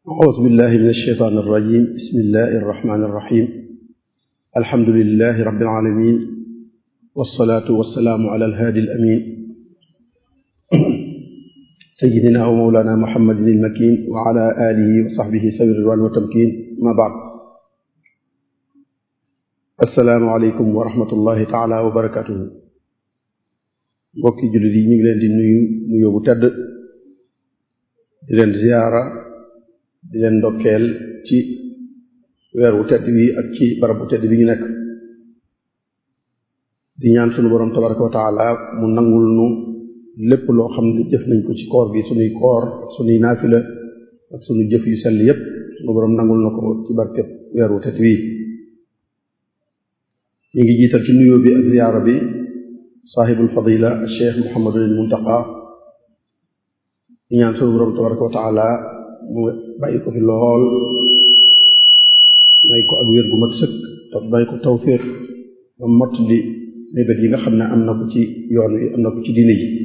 أعوذ بالله من الشيطان الرجيم بسم الله الرحمن الرحيم الحمد لله رب العالمين والصلاة والسلام على الهادي الأمين سيدنا ومولانا محمد المكين وعلى آله وصحبه سوي الرضوان والتمكين ما بعد السلام عليكم ورحمة الله تعالى وبركاته mbokki jullit yi ñu ngi leen di nuyu nuyoo bu tedd di leen ziyaara di leen ndokkeel ci weer wu tedd wi ak ci barab bu tedd bi ñu nekk di ñaan sunu borom tabaraka wa taala mu nangul nu lépp loo xam ne jëf nañ ko ci koor gi sunuy koor ak sunuy naafila ak sunu jëf yu sell yépp sunu borom nangul na ko ci barkeb weer wu tedd wi ñu ngi jiital ci nuyoo bi ak ziyaara bi saaxibul fadila cheikh muhammadul muntaqa di ñaan sunu borom tabaraka wa taala mu bàyyi ko fi lool may ko ak wér gu mat sëkk te may ko tawfiq ba mott li mébét yi nga xam ne am na ko ci yoon wi am na ko ci diine ji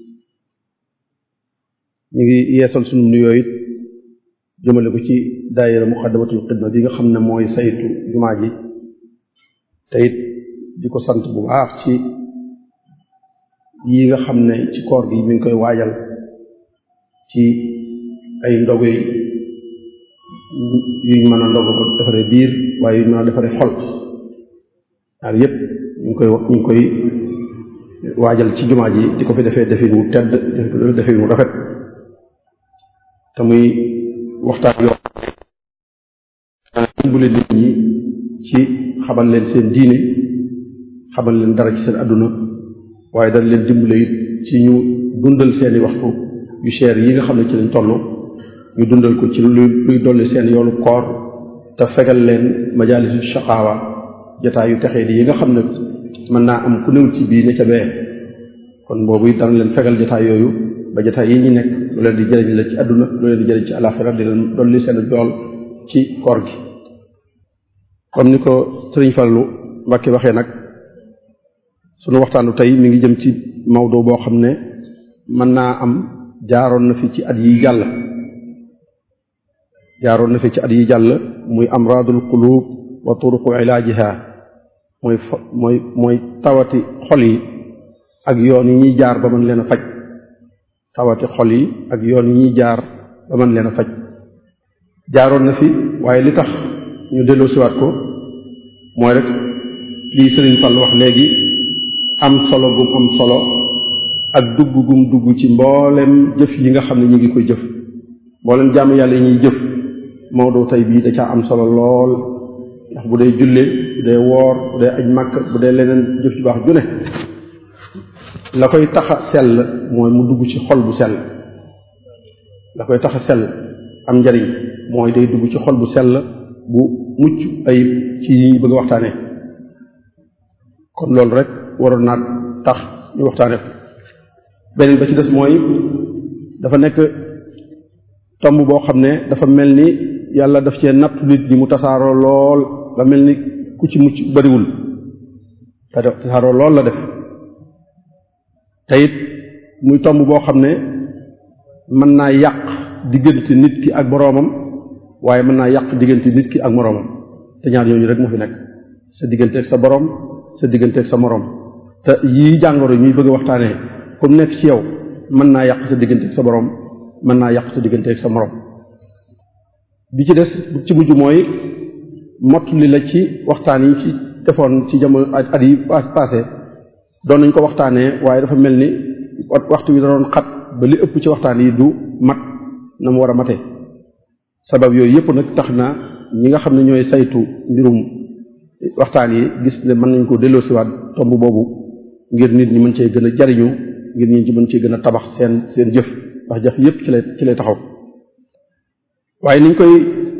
ñu ngi yeesal sunu nuyoo it jëmale ko ci daayira muqaddamatul xidma bi nga xam ne mooy saytu jumaa ji te it di ko sant bu baax ci yi nga xam ne ci koor gi mi ngi koy waajal ci ay ndogu yuñ mën a ndogu ko defaree biir waaye yuñ mën a defaree xol ñaar yépp ñu ngi koy ñu ngi koy waajal ci jumaa ji di ko fi defee defin wu tedd defin wu rafet te muy waxtaan yoo dimbale nit ñi ci xamal leen seen diine xamal leen dara ci seen àdduna waaye dañ leen dimbale it ci ñu dundal seeni waxtu yu cher yi nga xam ne ci lañ toll ñu dundal ko ci luy luy dolli seen yoolu koor te fegal leen majaalisu shaqaawa jotaay yu texee di yi nga xam ne mën naa am ku néew ci bii ne ca bee kon boobu it dana leen fegal jotaay yooyu ba jotaay yi ñu nekk lu leen di jëriñ la ci àdduna lu leen di jëriñ ci alaxira di leen dolli seen jool ci koor gi comme ni ko sëriñ Fallu Mbàkke waxee nag sunu waxtaanu tey mi ngi jëm ci mawdo boo xam ne mën naa am jaaroon na fi ci at yi jàll jaaroon na fi ci at yi jàll muy amraadul qulub wa turuqu ilaajiha mooy mooy mooy tawati xol yi ak yoon yi ñuy jaar ba mën leen a faj tawati xol yi ak yoon yi ñuy jaar ba mën leen a faj jaaroon na fi waaye li tax ñu delloo siwaat ko mooy rek lii Sëriñ Fall wax léegi am solo gum am solo ak dugg gum dugg ci mboolem jëf yi nga xam ne ñu ngi koy jëf mboolem jaamu yàlla yi ñuy jëf Maodo tey bii da caa am solo lool ndax bu dee julle bu dee woor bu dee aj màkk bu dee leneen jëf ju baax ju ne la koy tax a sell mooy mu dugg ci xol bu sell la koy tax a sell am njariñ mooy day dugg ci xol bu sell bu mucc ayib ci yi ñu bëgg a waxtaane kon loolu rek waroon naa tax ñu waxtaane ko beneen ba ci des mooy dafa nekk tomb boo xam ne dafa mel ni yàlla daf cee nattu nit ñi mu tasaaroo lool ba mel ni ku ci mucc bariwul te tasaaroo lool la def te it muy tomb boo xam ne mën naa yàq diggante nit ki ak boroomam waaye mën naa yàq diggante nit ki ak moroomam te ñaar yooyu rek moo fi nekk sa diggante ak sa boroom sa diggante ak sa moroom te yii jàngoro ñuy bëgg a waxtaanee comme nekk ci yow mën naa yàq sa diggante ak sa boroom mën naa yàq sa diggante ak sa moroom bi ci des ci mujj mooy mott li la ci waxtaan yi ci defoon ci jamono at yi passé doon nañ ko waxtaanee waaye dafa mel ni waxtu wi da doon xat ba li ëpp ci waxtaan yi du mat na mu war a mate sabab yooyu yëpp nag tax na ñi nga xam ne ñooy saytu mbirum waxtaan yi gis ne mën nañ ko delloosiwaat tomb boobu ngir nit ñi mën cee gën a jariñu ngir nit ñi mën cee gën a tabax seen seen jëf ndax jëf yëpp ci lay ci lay taxaw waaye niñ koy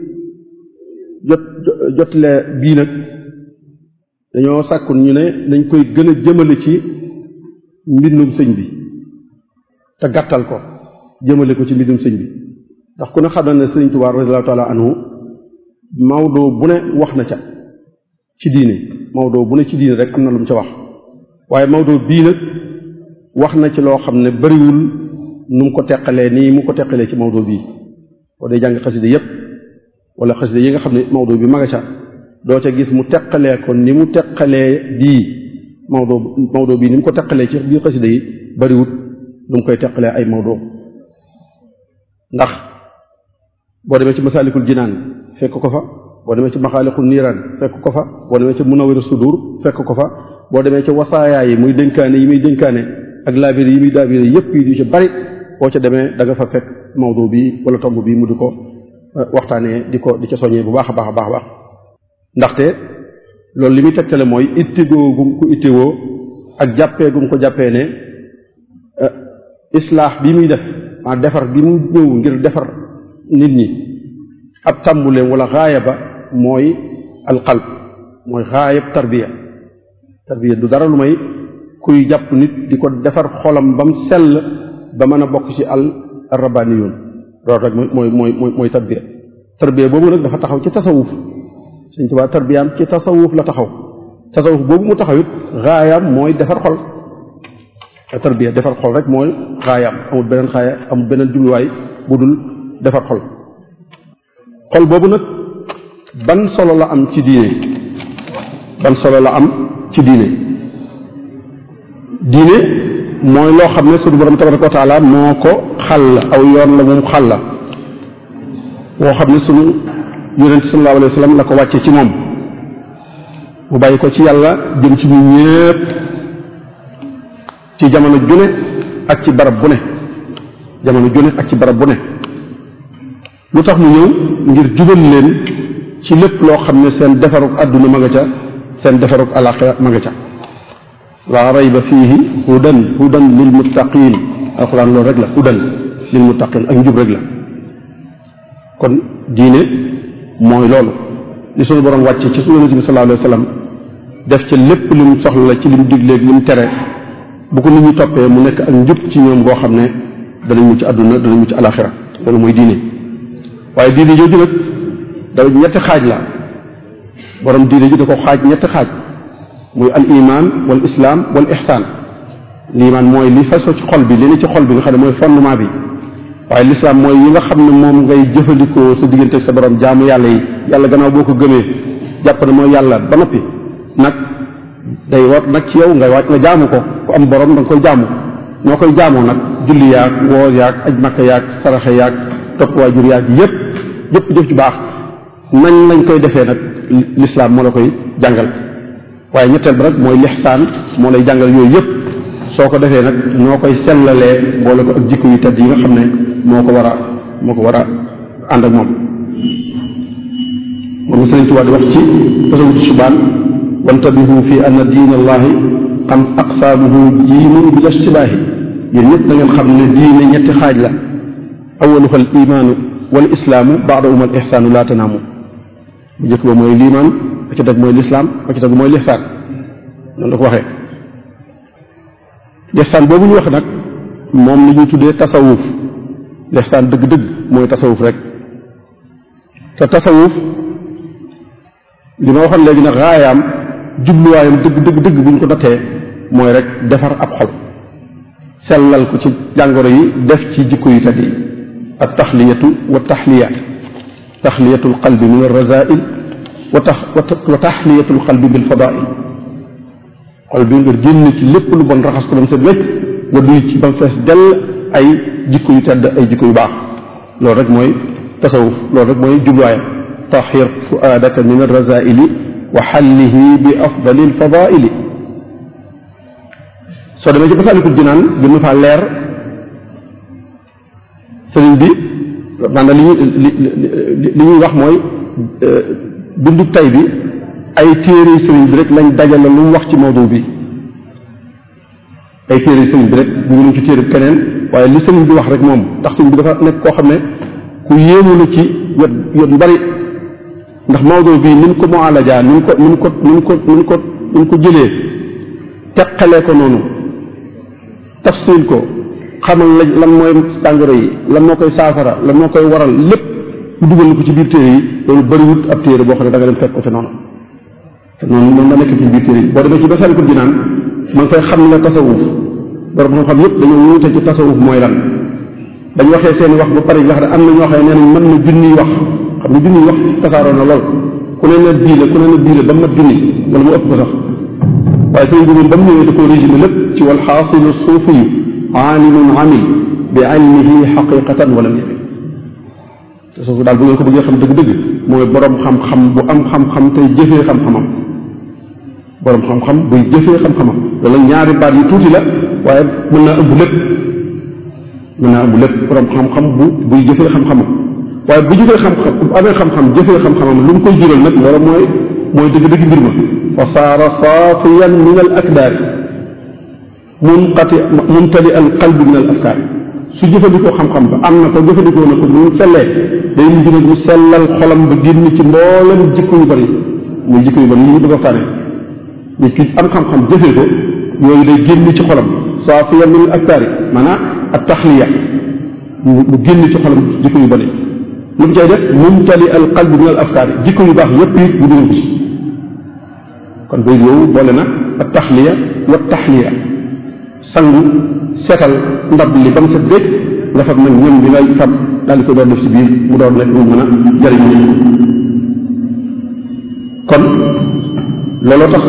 jot jotle bii nag dañoo sàkkun ñu ne dañ koy gën a jëmale ci mbindum sëñ bi te gàttal ko jëmale ko ci mbindum sëñ bi ndax ku ne xam na ne sëriñ Tuubaa radiyallaahu taala anhu Maodo bu ne wax na ca ci diine Maodo bu ne ci diine rek am na lu mu ca wax waaye Maodo bii nag wax na ci loo xam ne bariwul nu mu ko teqalee nii mu ko teqalee ci Maodo bii boo dee jàng xasida yépp wala xasida yi nga xam ne mawdu bi ma nga ca doo ca gis mu teqalee ko ni mu teqalee bii mawdu mawdu bii ni mu ko teqalee ci biir xasida yi bariwut lu mu koy teqalee ay mawdu ndax boo demee ci masaalikul jinaan fekk ko fa boo demee ci maxaaliqul niiraan fekk ko fa boo demee ci munawwir sudur fekk ko fa boo demee ci wasaayaa yi muy dénkaane yi muy dénkaane ak laabiri yi muy laabiri yépp yi du ci bari boo ca demee da nga fa fekk mawdu bi wala tomb bi mu di ko waxtaanee di ko di ca soññee bu baax a baax a baax a baax ndaxte loolu li muy tegtale mooy ittigoo gum ko ittigoo ak jàppee gum ko jàppee ne islaax bi muy def ah defar bi mu ñëw ngir defar nit ñi ab tàmbuleem wala xaaya ba mooy alqalb mooy xaayab tarbiya tarbiya du dara lu may kuy jàpp nit di ko defar xolam ba mu sell ba mën a bokk ci al rabbaaniyuun loolu rek mooy mooy mooy mooy tarbiya tarbiya boobu nag dafa taxaw ci tasawuf Sëñ Tuubaa tarbiyaam ci tasawuf la taxaw tasawuf boobu mu taxaw it xaayaam mooy defar xol tarbiya defar xol rek mooy xaayaam amul beneen xaaya amul beneen jubluwaay bu dul defar xol xol boobu nag ban solo la am ci diine ban solo la am ci diine diine mooy loo xam ne suñu borom tabaraka wa taala moo ko xàll aw yoon la moom xàll la woo xam ne suñu yonent sallallahu alayhi wa sallam la ko wàcce ci moom mu bàyyi ko ci yàlla jëm ci ñu ñépp ci jamono june ak ci barab bu ne jamono june ak ci barab bu ne lu tax mu ñëw ngir jubal leen ci lépp loo xam ne seen defaruk àdduna ma nga ca seen defaruk alaxira ma nga ca laa rayba fiihi hudan hudan lil muttaqin alxuraan loolu rek la hudan lil muttaqin ak njub rek la kon diine mooy loolu li suñu borom wàcce ci suñu yonente bi sallallahu alayhi wa sallam def ca lépp lim soxla la ci lim digleeg lim tere bu ko nit ñi toppee mu nekk ak njub ci ñoom goo xam ne danañ mucc àdduna danañ mucc alaxira loolu mooy diine waaye diine jooju nag da ñetti xaaj la borom diine ji da ko xaaj ñetti xaaj muy al iman wal islam wal ihsan liimaan mooy li faso ci xol bi li ne ci xol bi nga xam ne mooy fondement bi waaye l'islam mooy yi nga xam ne moom ngay jëfandikoo sa diggante ak sa borom jaamu yàlla yi yàlla gannaaw boo ko gëmee jàpp ne mooy yàlla ba noppi nag day war nag ci yow nga wàcc nga jaamu ko ku am borom da nga koy jaamu noo koy jaamoo nag julli yaag woor yaag aj makka yaag saraxe yaag topp waajur yaag yépp yépp jëf ju baax nañ lañ koy defee nag l'islam moo la koy jàngal waaye ñetteel ba nag mooy lixsaan moo lay jàngal yooyu yépp soo ko defee nag noo koy sellalee boole ko ak jikko yu tedd yi nga xam ne moo ko war a moo ko war a ànd ak moom moom la Sëriñ Tuubaa di wax ci tasawudu subaan wantabihu fi anna diin allahi am aqsaamuhu jiimun bila istibaahi yéen ñëpp da ngeen xam ne diine ñetti xaaj la awaluha al imaanu wal islaamu baadahuma al ihsaanu laa tanaamu bu njëkk ba mooy liimaan ba ci teg mooy lislaam ba ci teg mooy lixsaan noonu la ko waxee lixsaan boobu ñu wax nag moom la ñuy tuddee tasawuf lixsaan dëgg-dëgg mooy tasawuf rek te tasawuf li ma waxoon léegi nag raayaam jubluwaayam dëgg dëgg dëgg bu ñu ko nattee mooy rek defar ab xol sellal ko ci jàngoro yi def ci jikko yu tedd yi ak taxliyatu wa taxliya taxliyatu alqalbi min alrazail wa tax wa taxliyatu alqalbi bil fadail xol bi nga génn ci lépp lu bon raxas ko ba mu set wecc nga duy ci ba mu fees dell ay jikko yu tedd ay jikko yu baax loolu rek mooy tasawuf loolu rek mooy jubluwaayam taxir fuaadaka min alrazaili wa xallihi bi afdali alfadaili soo demee ci Masaalikul Jinaan gën na faa leer sëriñ bi maanaam li ñuy li ñuy wax mooy bindu tay bi ay téere sëriñ bi rek lañ dajale lu mu wax ci mawdu bi ay téere sëriñ bi rek dugaluñ ci téere keneen waaye li sëriñ bi wax rek moom ndax sëriñ bi dafa nekk koo xam ne ku yéemu la ci wet wet yu bari ndax mawdu bi ni mu ko mualaja ni mu ko ni mu ko ni mu ko ni mu ko ni mu ko jëlee teqalee ko noonu tafsil ko xamal la lan mooy tàngoro yi lan moo koy saafara lan moo koy waral lépp mu dugal ko ci biir téere yi loolu bëriwut ab téere boo xam ne da nga dem fekk ko te noonu te noonu noonu la nekk ci biir téere yi boo demee ci Masaalikul Jinaan ma ngi fay xam ne tasawuf borom xam xam yëpp dañoo wuute ci tasawuf mooy lan dañ waxee seen wax ba pare wax ne am na ñoo xam ne nee nañ mën na junniy wax xam ne junniy wax tasaaroo na lool ku ne na bii la ku ne na bii la ba mat junni wala mu ëpp ko sax waaye sëñ bi moom ba mu ñëwee da koo résumé lépp ci wal xaasilu suufiyu aalimun amil bi ilmihi xaqiqatan wala yamin te soofu daal bu ngeen ko bëggee xam dëgg-dëgg mooy borom xam-xam bu am xam-xam tey jëfee xam-xamam borom xam-xam buy jëfee xam-xamam loolu ñaari baat yu tuuti la waaye mën naa ëmb lépp mën naa ëmb lépp borom xam-xam bu buy jëfee xam-xamam waaye bu jëfee xam-xam bu amee xam-xam jëfee xam-xamam lu mu koy jural nag loolu mooy mooy dëgg-dëgg mbir ma fa saara saafiyan min al akdaari munqati mumtali al qalbi min al afkaari su jëfandikoo xam-xam ba am na ko jëfandikoo na ko bu mu sellee day mujj nag mu sellal xolam ba génn ci mboolem jikko yu bari muy jikko yu bari yi ñu bëgg a waxtaane nit ki am xam-xam jëfee ko yooyu day génn ci xolam saafiyan min al afkaari maanaam at taxliya mu génn ci xolam jikko yu bari lu mu cay def mumtali al qalbi min al afkaari jikko yu baax yépp it mu dugal ko ci kon bay yooyu boole na at taxliya wa taxliya sangu setal ndab li ba mu set bépp nga fab nag ñam bi ngay fab daal di ko doon def ci biir mu doon nekk mu mën a jëriñ kon looloo tax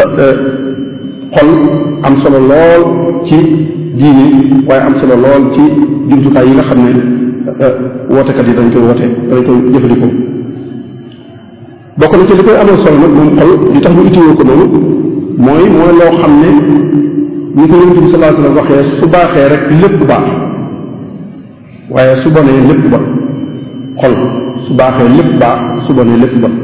xol am solo lool ci diine waaye am solo lool ci jumtukaay yi nga xam ne wootekat yi dañ koy woote dañ koy jëfandikoo bokk na ci li koy amal solo nag moom xol li tax ñu utiwoo ko noonu mooy mooy loo xam ne ni ko yonente bi sallallahu alayhi wasallam waxee su baaxee rek lépp baax waaye su bonee lépp bon xol su baaxee lépp baax su bonee lépp bon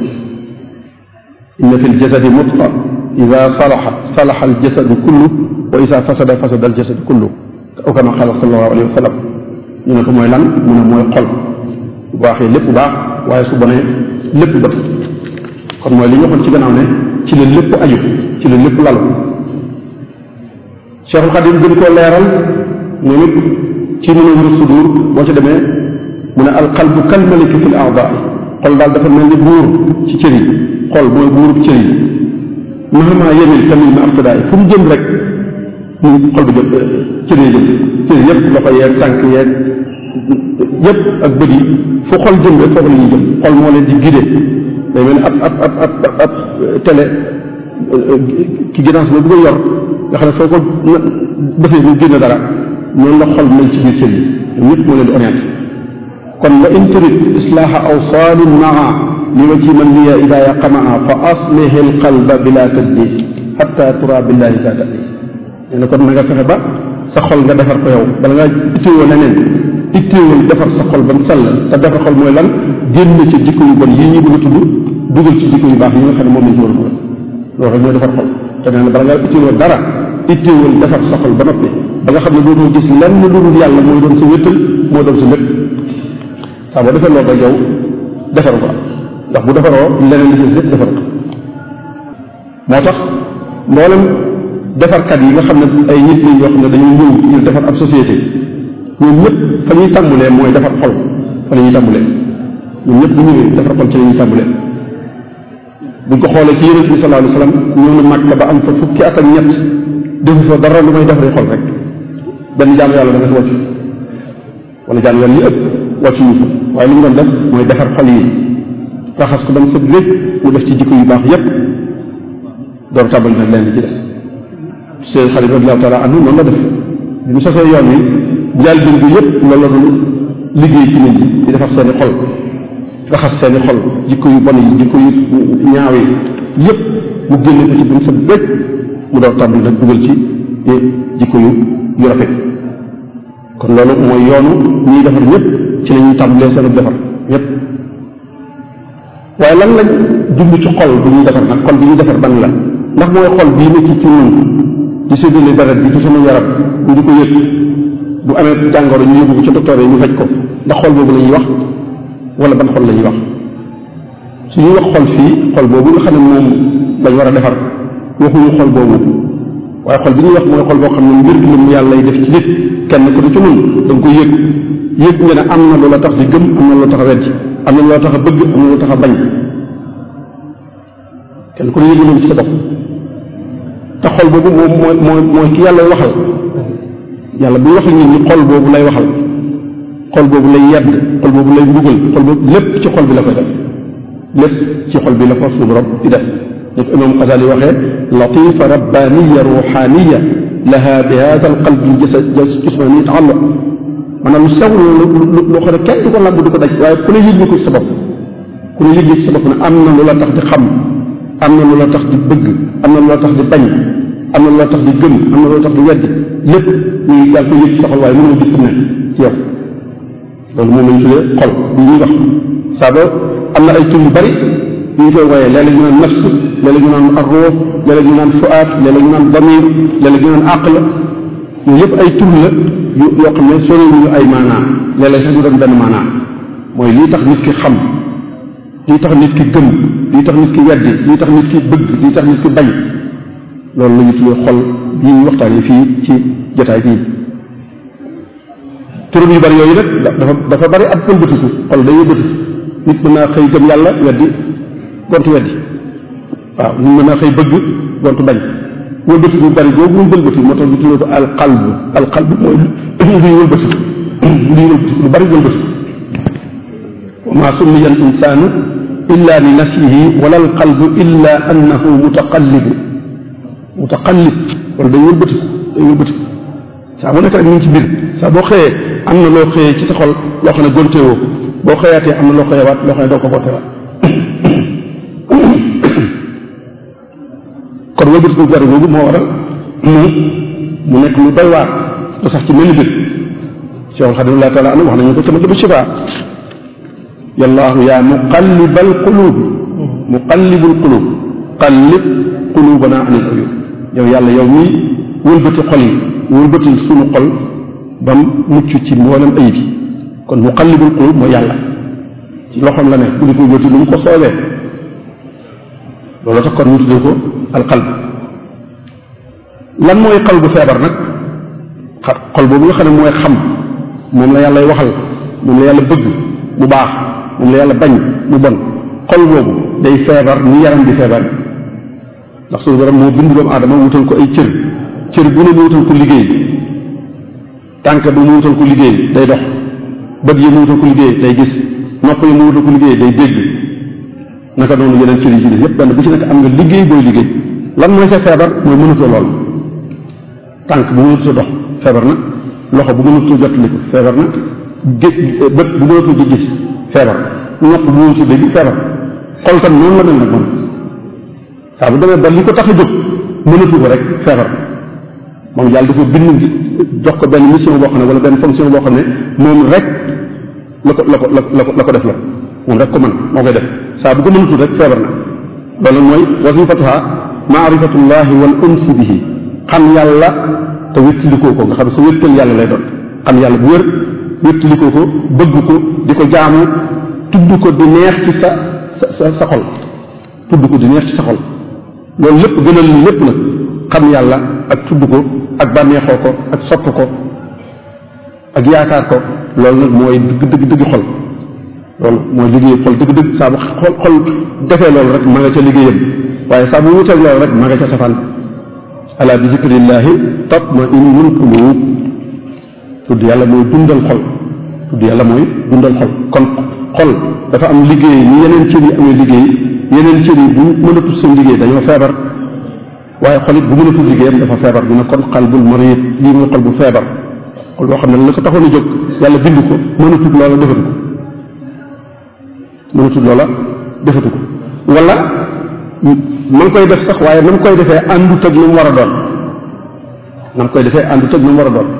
inna fi ljasadi mutqa ida salaxa salaxa aljasadu kullu wa ida fasada fasada aljasadu kullu aw kama qala sallallahu alayhi wa sallam ñu ne ko mooy lan mu ne mooy xol bu baaxee lépp baax waaye su bonee lépp bon kon mooy li ñu waxoon ci gannaaw ne ci la lépp aju ci la lépp lalu Cheikhul Xadim gën koo leeral moom it ci Munawwirus Sudur boo ci demee mu ne alqalbu kal maliki fil a'daa xol daal dafa mel ni buur ci cër yi xol mooy buurub cër yi mahama yemil tamit ma aftidaay fu mu jëm rek mu xol bi jëm cër yi jëm cër yëpp loxo yeeg tànk yeeg yëpp ak bët yi fu xol jëm rek foofu la ñuy jëm xol moo leen di guidé day mel ni ab ab ab ab ab télé ki guidance boobu nga yor nga xam ne foo ko defee mu génn dara noonu la xol mel ci biir cër yi ñoom ñëpp moo leen di orienté kon wa in turid islaaha awsaalin maa li wa ci man liya idaaya qamaa fa aslihi alqalba bila tadlis xatta tura billahi sa tadlis nee na kon na nga fexe ba sa xol nga defar ko yow bala ngaa itteewoo leneen itteewul defar sa xol ba mu sell te defar xol mooy lan génn ci jikko yu bon yii ñu bëgg a tudd dugal ci jikko yu baax yi nga xam ne moom lañ ci war a dugal loolu rek mooy defar xol te nee na bala ngaa itteewoo dara itteewul defar sa xol ba noppi ba nga xam ne dootoo gis lenn lu dul yàlla mooy doon sa wéttal moo doon sa lépp saa boo defee loolu rek yow defar ko ndax bu defaroo leneen li ci lépp defar ko moo tax mboolem defarkat yi nga xam ne ay nit lañ yoo xam ne dañuy ñëw ngir defar ab société ñoom ñëpp fa ñuy tàmbulee mooy defar xol fa la ñuy tàmbulee ñoom ñëpp bu ñëwee defar xol ci la ñuy tàmbulee buñ ko xoolee ci yonente bi sallallahu alayhi wasallam ñëw na Makka ba am fa fukki at ak ñett defu fa dara lu may defaree xol rek benn jaamu yàlla da nga si wàccu wala jaamu yàlla li ëpp wàccu ñu fa waaye li mu doon def mooy defar xol yi raxas ko ba mu sëb lépp mu def ci jikko yu baax yépp door tàmbali nag leen li ci des seen xarit radiallahu taala anhu noonu la def bi mu sosee yoon wi njaal bin bi yépp loolu la doon liggéey ci nit ñi di defar seeni xol raxas seeni xol jikko yu bon yi jikko yu ñaaw yi yépp mu génne ko ci ba mu sëb lépp mu door tàmbali nag dugal ci jikko yu yu rafet kon loolu mooy yoonu ñuy defar ñëpp ci la ñuy tàmbalee seen defar ñëpp waaye lan lañ jublu ci xol bu ñuy defar nag xol bi ñuy defar ban la ndax mooy xol bii nekk ci ñun di séddale deret bi ci sama yaram ñu di ko yëg bu amee jàngoro ñu yóbbu ko ci docteur yi ñu faj ko ndax xol boobu la ñuy wax wala ban xol la ñuy wax su ñuy wax xol fii xol boobu nga xam ne moom lañ war a defar waxuñu xol boobu waaye xol bi ñuy wax mooy xol boo xam ne mbir lu mu yàlla lay def ci nit kenn ku ne ci nun da nga koy yëg yëg nga ne am na loola tax di gëm am na loola tax a wecc am na loola tax a bëgg am na loola tax a bañ kenn ku ne yëg loolu ci sa bopp te xol boobu moom mooy mooy mooy ki yàlla waxal yàlla bu wax ak nit ñi xol boobu lay waxal xol boobu mooy xol bi nga xam ne moom la yàlla wax ne xol boobu lay yedd xol boobu lay mbugal xol boobu lépp ci xol bi la koy def lépp ci xol bi la ko suñu borom di def ni ko imam Xasali waxee latifa rabbaniya ruxaniya laha bi hada al qalbi jismani taalluq maanaam lu sew loo xam ne kenn du ko làmb du ko daj waaye ku ne yëg ko ci sa bopp ku ne yëg ci sa bopp ne am na lu la tax di xam am na lu la tax di bëgg am na lu la tax di bañ am na lu la tax di gëm am na lu la tax di weddi lépp ñu yaa ngi koy yëg ci sa xol waaye mënoo gis ne ci yow loolu moom lañ tuddee xol bi ñuy wax saa ba am na ay tur yu bari yu ñu koy wooyee léeg-léeg ñu naan nafs léeg-léeg ñu naan arruux léeg-léeg ñu naan fuaat léeg-léeg ñu naan damir léeg-léeg ñu naan aql yooyu yëpp ay tur la yu yoo xam ne sori ñu ay maanaa léeg-léeg sax ñu doon benn maanaa mooy lii tax nit ki xam lii tax nit ki gëm lii tax nit ki weddi lii tax nit ki bëgg lii tax nit ki bañ loolu la ñu tuddee xol yi ñu waxtaanee fii ci jotaay bii turam yu bari yooyu nag dafa dafa bari ab wëlbatiku xol day wëlbatiku nit mën naa xëy gëm yàlla weddi gontu weddi waaw nit mën naa xëy bëgg gontu bañ wëlbatiku bari boobu ñu wëlbatiku moo tax ñu tuddee ko al qalb al qalb mooy luy wëlbatiku luy wëlbatiku lu bari wëlbatiku wa ma summiya al insanu illa li nafsihi wala al qalbu illa annahu mutaqallibu mutaqallib wala day wëlbatiku day wëlbatiku saa bu nekk rek ñu ngi ci mbir saa boo xëyee am na loo xëyee ci sa xol loo xam ne gonteewoo boo xëyaatee am na loo xëyewaat loo xam ne doo ko gontewaat kon wëlbati bu bari boobu moo waral mu mu nekk lu doy waar te sax ci mel ni bit Cheikh Xadim Allah taala anu wax nañu ko sama dëbb shifaa yallaahu yaa muqallibal qulub muqallibul qulub qallib qulubana anil uyub yow yàlla yow mii wëlbati xol yi wëlbati sunu xol ba mu mucc ci mboolem ayib yi kon muqallibul qulub mooy yàlla ci loxoom la ne bu di ko wëlbati lu mu ko soobee loolu tax kon ñu tuddee ko alqalb lan mooy xol bu feebar nag xol boobu nga xam ne mooy xam moom la yàlla waxal moom la yàlla bëgg mu baax moom la yàlla bañ mu bon xol boobu day feebar ni yaram di feebar ndax suñu borom moo bind doomu aadama wutal ko ay cër cër bu ne mu wutal ko liggéey tànk bi mu wutal ko liggéey day dox bët yi mu wutal ko liggéey day gis nopp yi mu wutal ko liggéey day dégg naka noonu yeneen cër yi ci des yépp benn bu ci nekk am nga liggéey booy liggéey lan mooy sa feebar mooy mënatoo lool tànk bu mënatoo dox feebar na loxo bu mënatoo jottali ko feebar na gé bët bu mënatoo di gis feebar nopp bu mënatoo dégg feebar xol tam noonu la mel nag moom saa bu demee ba li ko tax a jóg mënatu ko rek feebar moom yàlla da ko bind jox ko benn mission boo xam ne wala benn fonction boo xam ne moom rek la ko la ko la ko la ko def la moom rek ko mën moo koy def saa bu ko mënatul rek feebar na loolu mooy wasifatuha maarifatullahi wal unsi bihi xam yàlla te wéttalikoo ko nga xam ne sa wéttal yàlla lay doon xam yàlla bu wér wéttalikoo ko bëgg ko di ko jaamu tudd ko di neex ci sa sa sa xol tudd ko di neex ci sa xol loolu lépp gënal li lépp nag xam yàlla ak tudd ko ak bànneexoo ko ak sopp ko ak yaakaar ko loolu nag mooy dëgg dëgg dëgg xol loolu mooy liggéey xol dëgg dëgg saa bu xol xol defee loolu rek ma nga ca liggéeyam waaye saa bu wuteeg loolu rek ma nga ca safaan ala bi zikrillahi tatma innul qulub tudd yàlla mooy dundal xol tudd yàlla mooy dundal xol kon xol dafa am liggéey ni yeneen cër yi amee liggéey yeneen cër yi bu mënatul seen liggéey dañoo feebar waaye xol it bu mënatul liggéeyam dafa feebar dina kon qalbul marid lii mooy xol bu feebar xol boo xam ne la ko taxoon a jóg yàlla bind ko mënatul loola defatu ko mënatul loola defatu ko wala ma ngi koy def sax waaye na mu koy defee àndut ak na mu war a doon na mu koy defee àndut ak na mu war a doon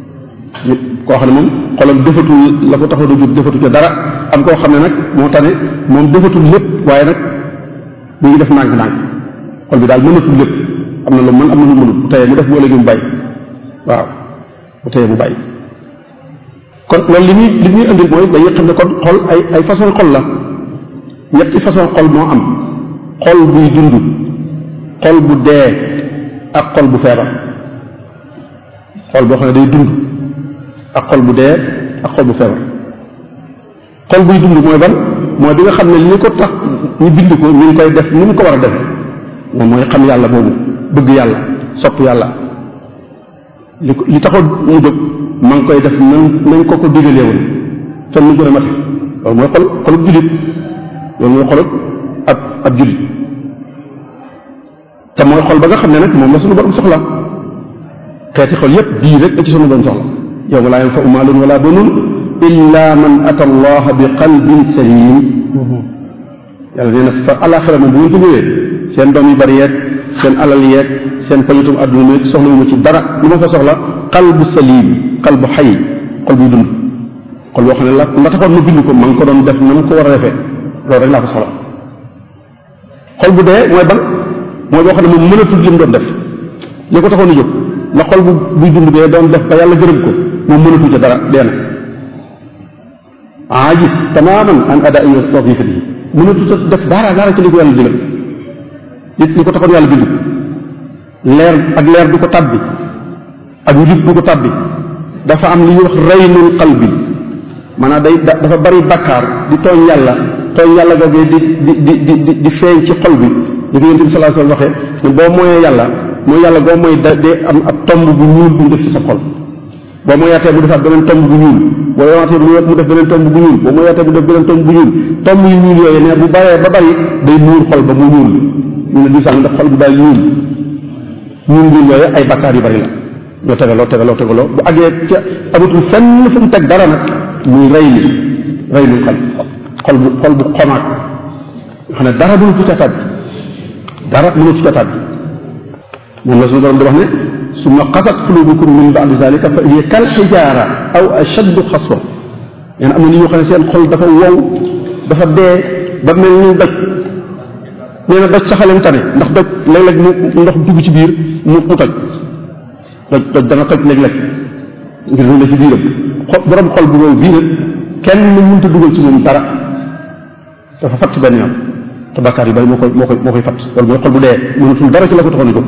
koo xam ne moom xolam defatul la ko taxoon a jóg defatu ca dara am koo xam ne nag moo tane moom defatul lépp waaye nag mu ngi def ndànk-ndànk xol bi daal mënatul lépp am na lu mën am na lu mënul bu teyee mu def boo léegi mu bàyyi waaw bu teyee mu bàyyi kon loolu li muy li muy indil mooy dañuy xam ne kon xol ay ay façon xol la ñetti façon xol moo am xol buy dund xol bu dee ak xol bu feebar xol boo xam ne day dund ak xol bu dee ak xol bu feebar xol buy dund mooy ban mooy bi nga xam ne li ko tax ñu bind ko ñu ngi koy def ni mu ko war a def moom mooy xam yàlla boobu bëgg yàlla sopp yàlla li ko li taxoon mu jóg ma ngi koy def nañ nañ ko ko digalee woon te nu gën a mate loolu mooy xol xolub jullit loolu mooy xolub ab ab jullit te mooy xol ba nga xam ne nag moom la suñu borom soxla xeeti xol yépp bii rek da ci suñu borom soxla yawma laa yanfa'u maalun wala banun illa man ata allaha bi qalbin salim yàlla nee na fa alaxira moom bu ngeen ko ñëwee seen doom yu bari yeeg seen alal yeeg seen pañutum àdduna mi soxla wu ma ci dara lu ma fa soxla qalbu salim qalbu xay xol buy dund xol boo xam ne la la taxoon ma bind ko ma ngi ko doon def na mu ko war a defee loolu rek laa ko soxla xol bu dee mooy ban mooy boo xam ne moom mënatul li mu doon def li ko taxoon a jóg la xol bu buy dund bee doon def ba yàlla gërëm ko moom mënatul ca dara dee na aajis tamaman an adai wazifatihi mënatul ca def dara dara ci li ko yàlla digal li li ko taxoon yàlla bind ko leer ak leer du ko tàbbi ak njub du ko tàbbi dafa am li ñuy wax reynul qalbi maanaam day dafa bari bakkaar di tooñ yàlla tooñ yàlla googee di di di di di feeñ ci xol bi li ko yonent bi sallallahu alayhi wasallam waxee ne boo mooyee yàlla mooy yàlla goo mooy da dee am ab tomb bu ñuul bu mu def ci sa xol boo mooyaatee mu defaat beneen tomb bu ñuul boo yowaatee mu def beneen tomb bu ñuul boo mooyaatee mu def beneen tomb bu ñuul tomb yu ñuul yooyu ne bu baree ba bari day muur xol ba mu ñuul ñu ne di sax ndax xol bu daal ñuul ñuul ñuul yooyu ay bakkaar yu bari la ñoo tegaloo tegaloo tegaloo bu àggee ca amatul fenn fu mu teg dara nag muy rey li rey lu xol xol bu xol bu xomaat nga xam ne dara mënu ci cataat bi dara mënu ci cataat bi moom la suñu borom di wax ne summa qasat qulubukum min ba'di zalika fa hiya kal xijaara aw ashaddu xaswa nee na am na ni ñoo xam ne seen xol dafa wow dafa dee ba mel ni doj nee na doj saxaleen tane ndax doj léeg-léeg mu ndox dugg ci biir mu mu toj doj doj dana toj léeg-léeg ngir lu ne ci biiram xol borom xol bu wow bii nag kenn mënut a dugal ci moom dara dafa fatt benn yoon te bakkaar yu bari moo koy moo koy moo koy fatt loolu mooy xol bu dee mënatul dara ci la ko taxoon a jóg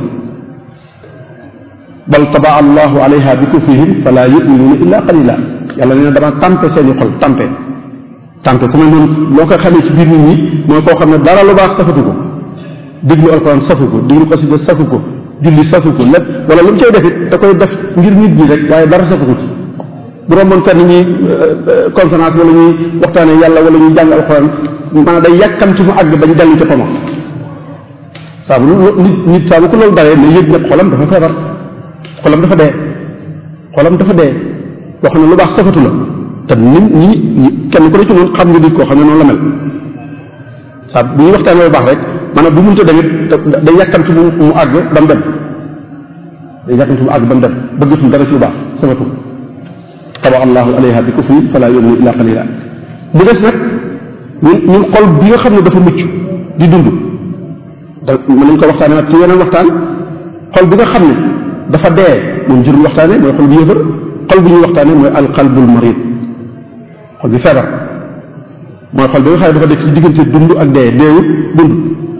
bal tabaa allahu alayha bi kufrihim fala yuminuuna illa qalila yàlla nee na dama tàmpe seeni xol tàmpe tàmpe ku mel noonu loo koy xamee ci biir nit ñi mooy koo xam ne dara lu baax safatu ko déglu alquran safu ko déglu xasida safu ko julli safu ko lépp wala lu mu cay def it da koy def ngir nit ñi rek waaye dara safu ko ci bu romboon fenn ñuy conférence wala ñuy waxtaane yàlla wala ñuy jàng alquran maanaam day yàkkam ci mu àgg bañ dellu ca pama saa bu nit nit saa bu ko loolu daree ne yëg nag xolam dafa feebar xolam dafa dee xolam dafa dee boo xam ne lu baax safatu la te nit ñi ñi kenn ku ne ci noonu xam nga nit koo xam ne noonu la mel saa bu ñuy waxtaanee lu baax rek maanaam bu mënta demit day yàkkamti mu mu àgg ba mu dem day yàkkamti mu àgg ba mu dem bëggatul dara ci lu baax safatu taba allahu alayha bi kufri fala yuminu illa qalila bu des nag ñun ñun xol bi nga xam ne dafa mucc di dund da mën nañ ko waxtaane nag ci yeneen waxtaan xol bi nga xam ne dafa dee moom jërul waxtaane mooy xol bu yëfër xol bu ñuy waxtaane mooy alqalbul marid xol bi feebar mooy xol bi nga xam ne dafa def ci diggante dund ak dee deewut dund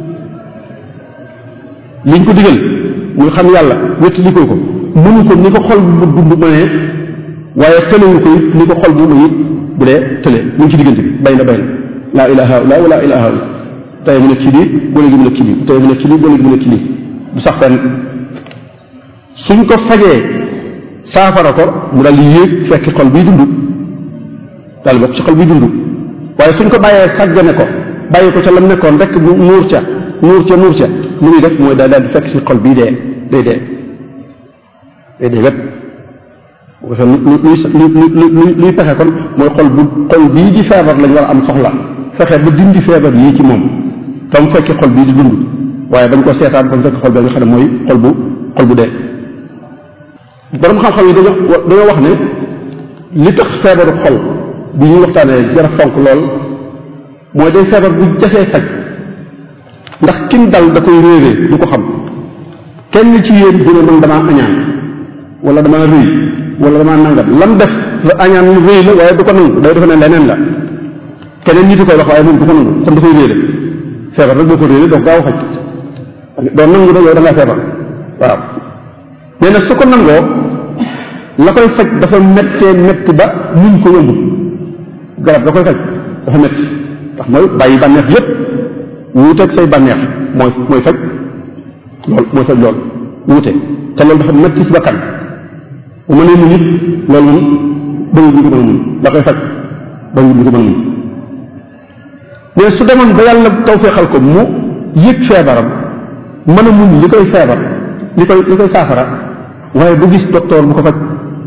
liñ ko digal muy xam yàlla wéttalikoo ko mënu ko ni ko xol bu dund mënee waaye tëlewu ko it ni ko xol bu mu it bu dee tële mu ngi ci diggante bi bay na bay na laa ilaha illa wala ilaha illa tey mu nekk ci lii ba léegi mu nekk ci lii tey mu nekk ci lii ba léegi mu nekk ci lii du sax fenn suñ ko fajee saafara ko mu daal di yéeg fekk xol biy dund daal bokk ci xol biy dund waaye suñ ko bàyyee sàggane ko bàyyi ko ca lam nekkoon rek mu nuur ca nuur ca nuur ca lu muy def mooy daal daal di fekk si xol bii dee day dee day dee wépp bu ko defee lu lu lu luy fexe kon mooy xol bu xol bii di feebar lañ war a am soxla fexe ba dindi feebar yii ci moom tam fekk xol bii di dund waaye bañ ko seetaan ba mu fekk xol bi nga xam ne mooy xol bu xol bu dee borom xam-xam yi dañoo dañoo wax ne li tax feebaru xol bi ñuy waxtaanee jara fonk lool mooy day feebar bu jafee faj ndax kim dal da koy réeree du ko xam kenn ci yéen bu ne man damaa añaan wala damaa rëy wala damaa nangam lam def la añaan lu rëy la waaye du ko nangu day defe ne leneen la keneen nit koy wax waaye moom du ko nangu kon da koy réere feebar rek boo ko réeree doo gaaw a faj doo nangu ne yow da ngaa feebar waaw nee na su ko nangoo la koy faj dafa méttee métti ba muñ ko yëmbul garab da koy faj dafa métti ndax mooy bàyyi bànneex yépp wuuteeg say bànneex mooy mooy faj lool mooy faj lool wuute te loolu dafa métti ci bakkan bu mënee mu nit loolu moom bëgg bu ko mën a mun da koy faj bariwul ñu ko mën a muñ mais su demoon ba yàlla tawfeexal ko mu yëg feebaram mën a muñ li koy feebar li koy li koy saafara waaye du gis docteur bu ko faj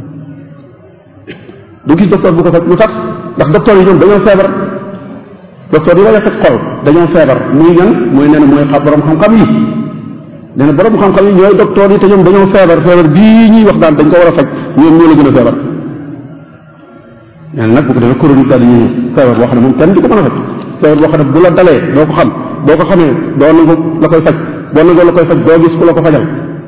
du gis docteur bu ko faj lu tax ndax docteur yi ñoom dañoo feebar docteur yi wala faj xol dañoo feebar muy ñan mooy nee na mooy xam borom xam-xam yi nee na borom xam-xam yi ñooy docteur yi te ñoom dañoo feebar feebar bii ñuy wax daan dañ ko war a faj ñoom ñoo la gën a feebar nee na nag bu ko defee chronique daal di ñëw feebar boo xam ne moom kenn du ko mën a faj feebar boo xam ne bu la dalee doo ko xam boo ko xamee doo nangu la koy faj boo nangoo la koy faj doo gis ku la ko fajal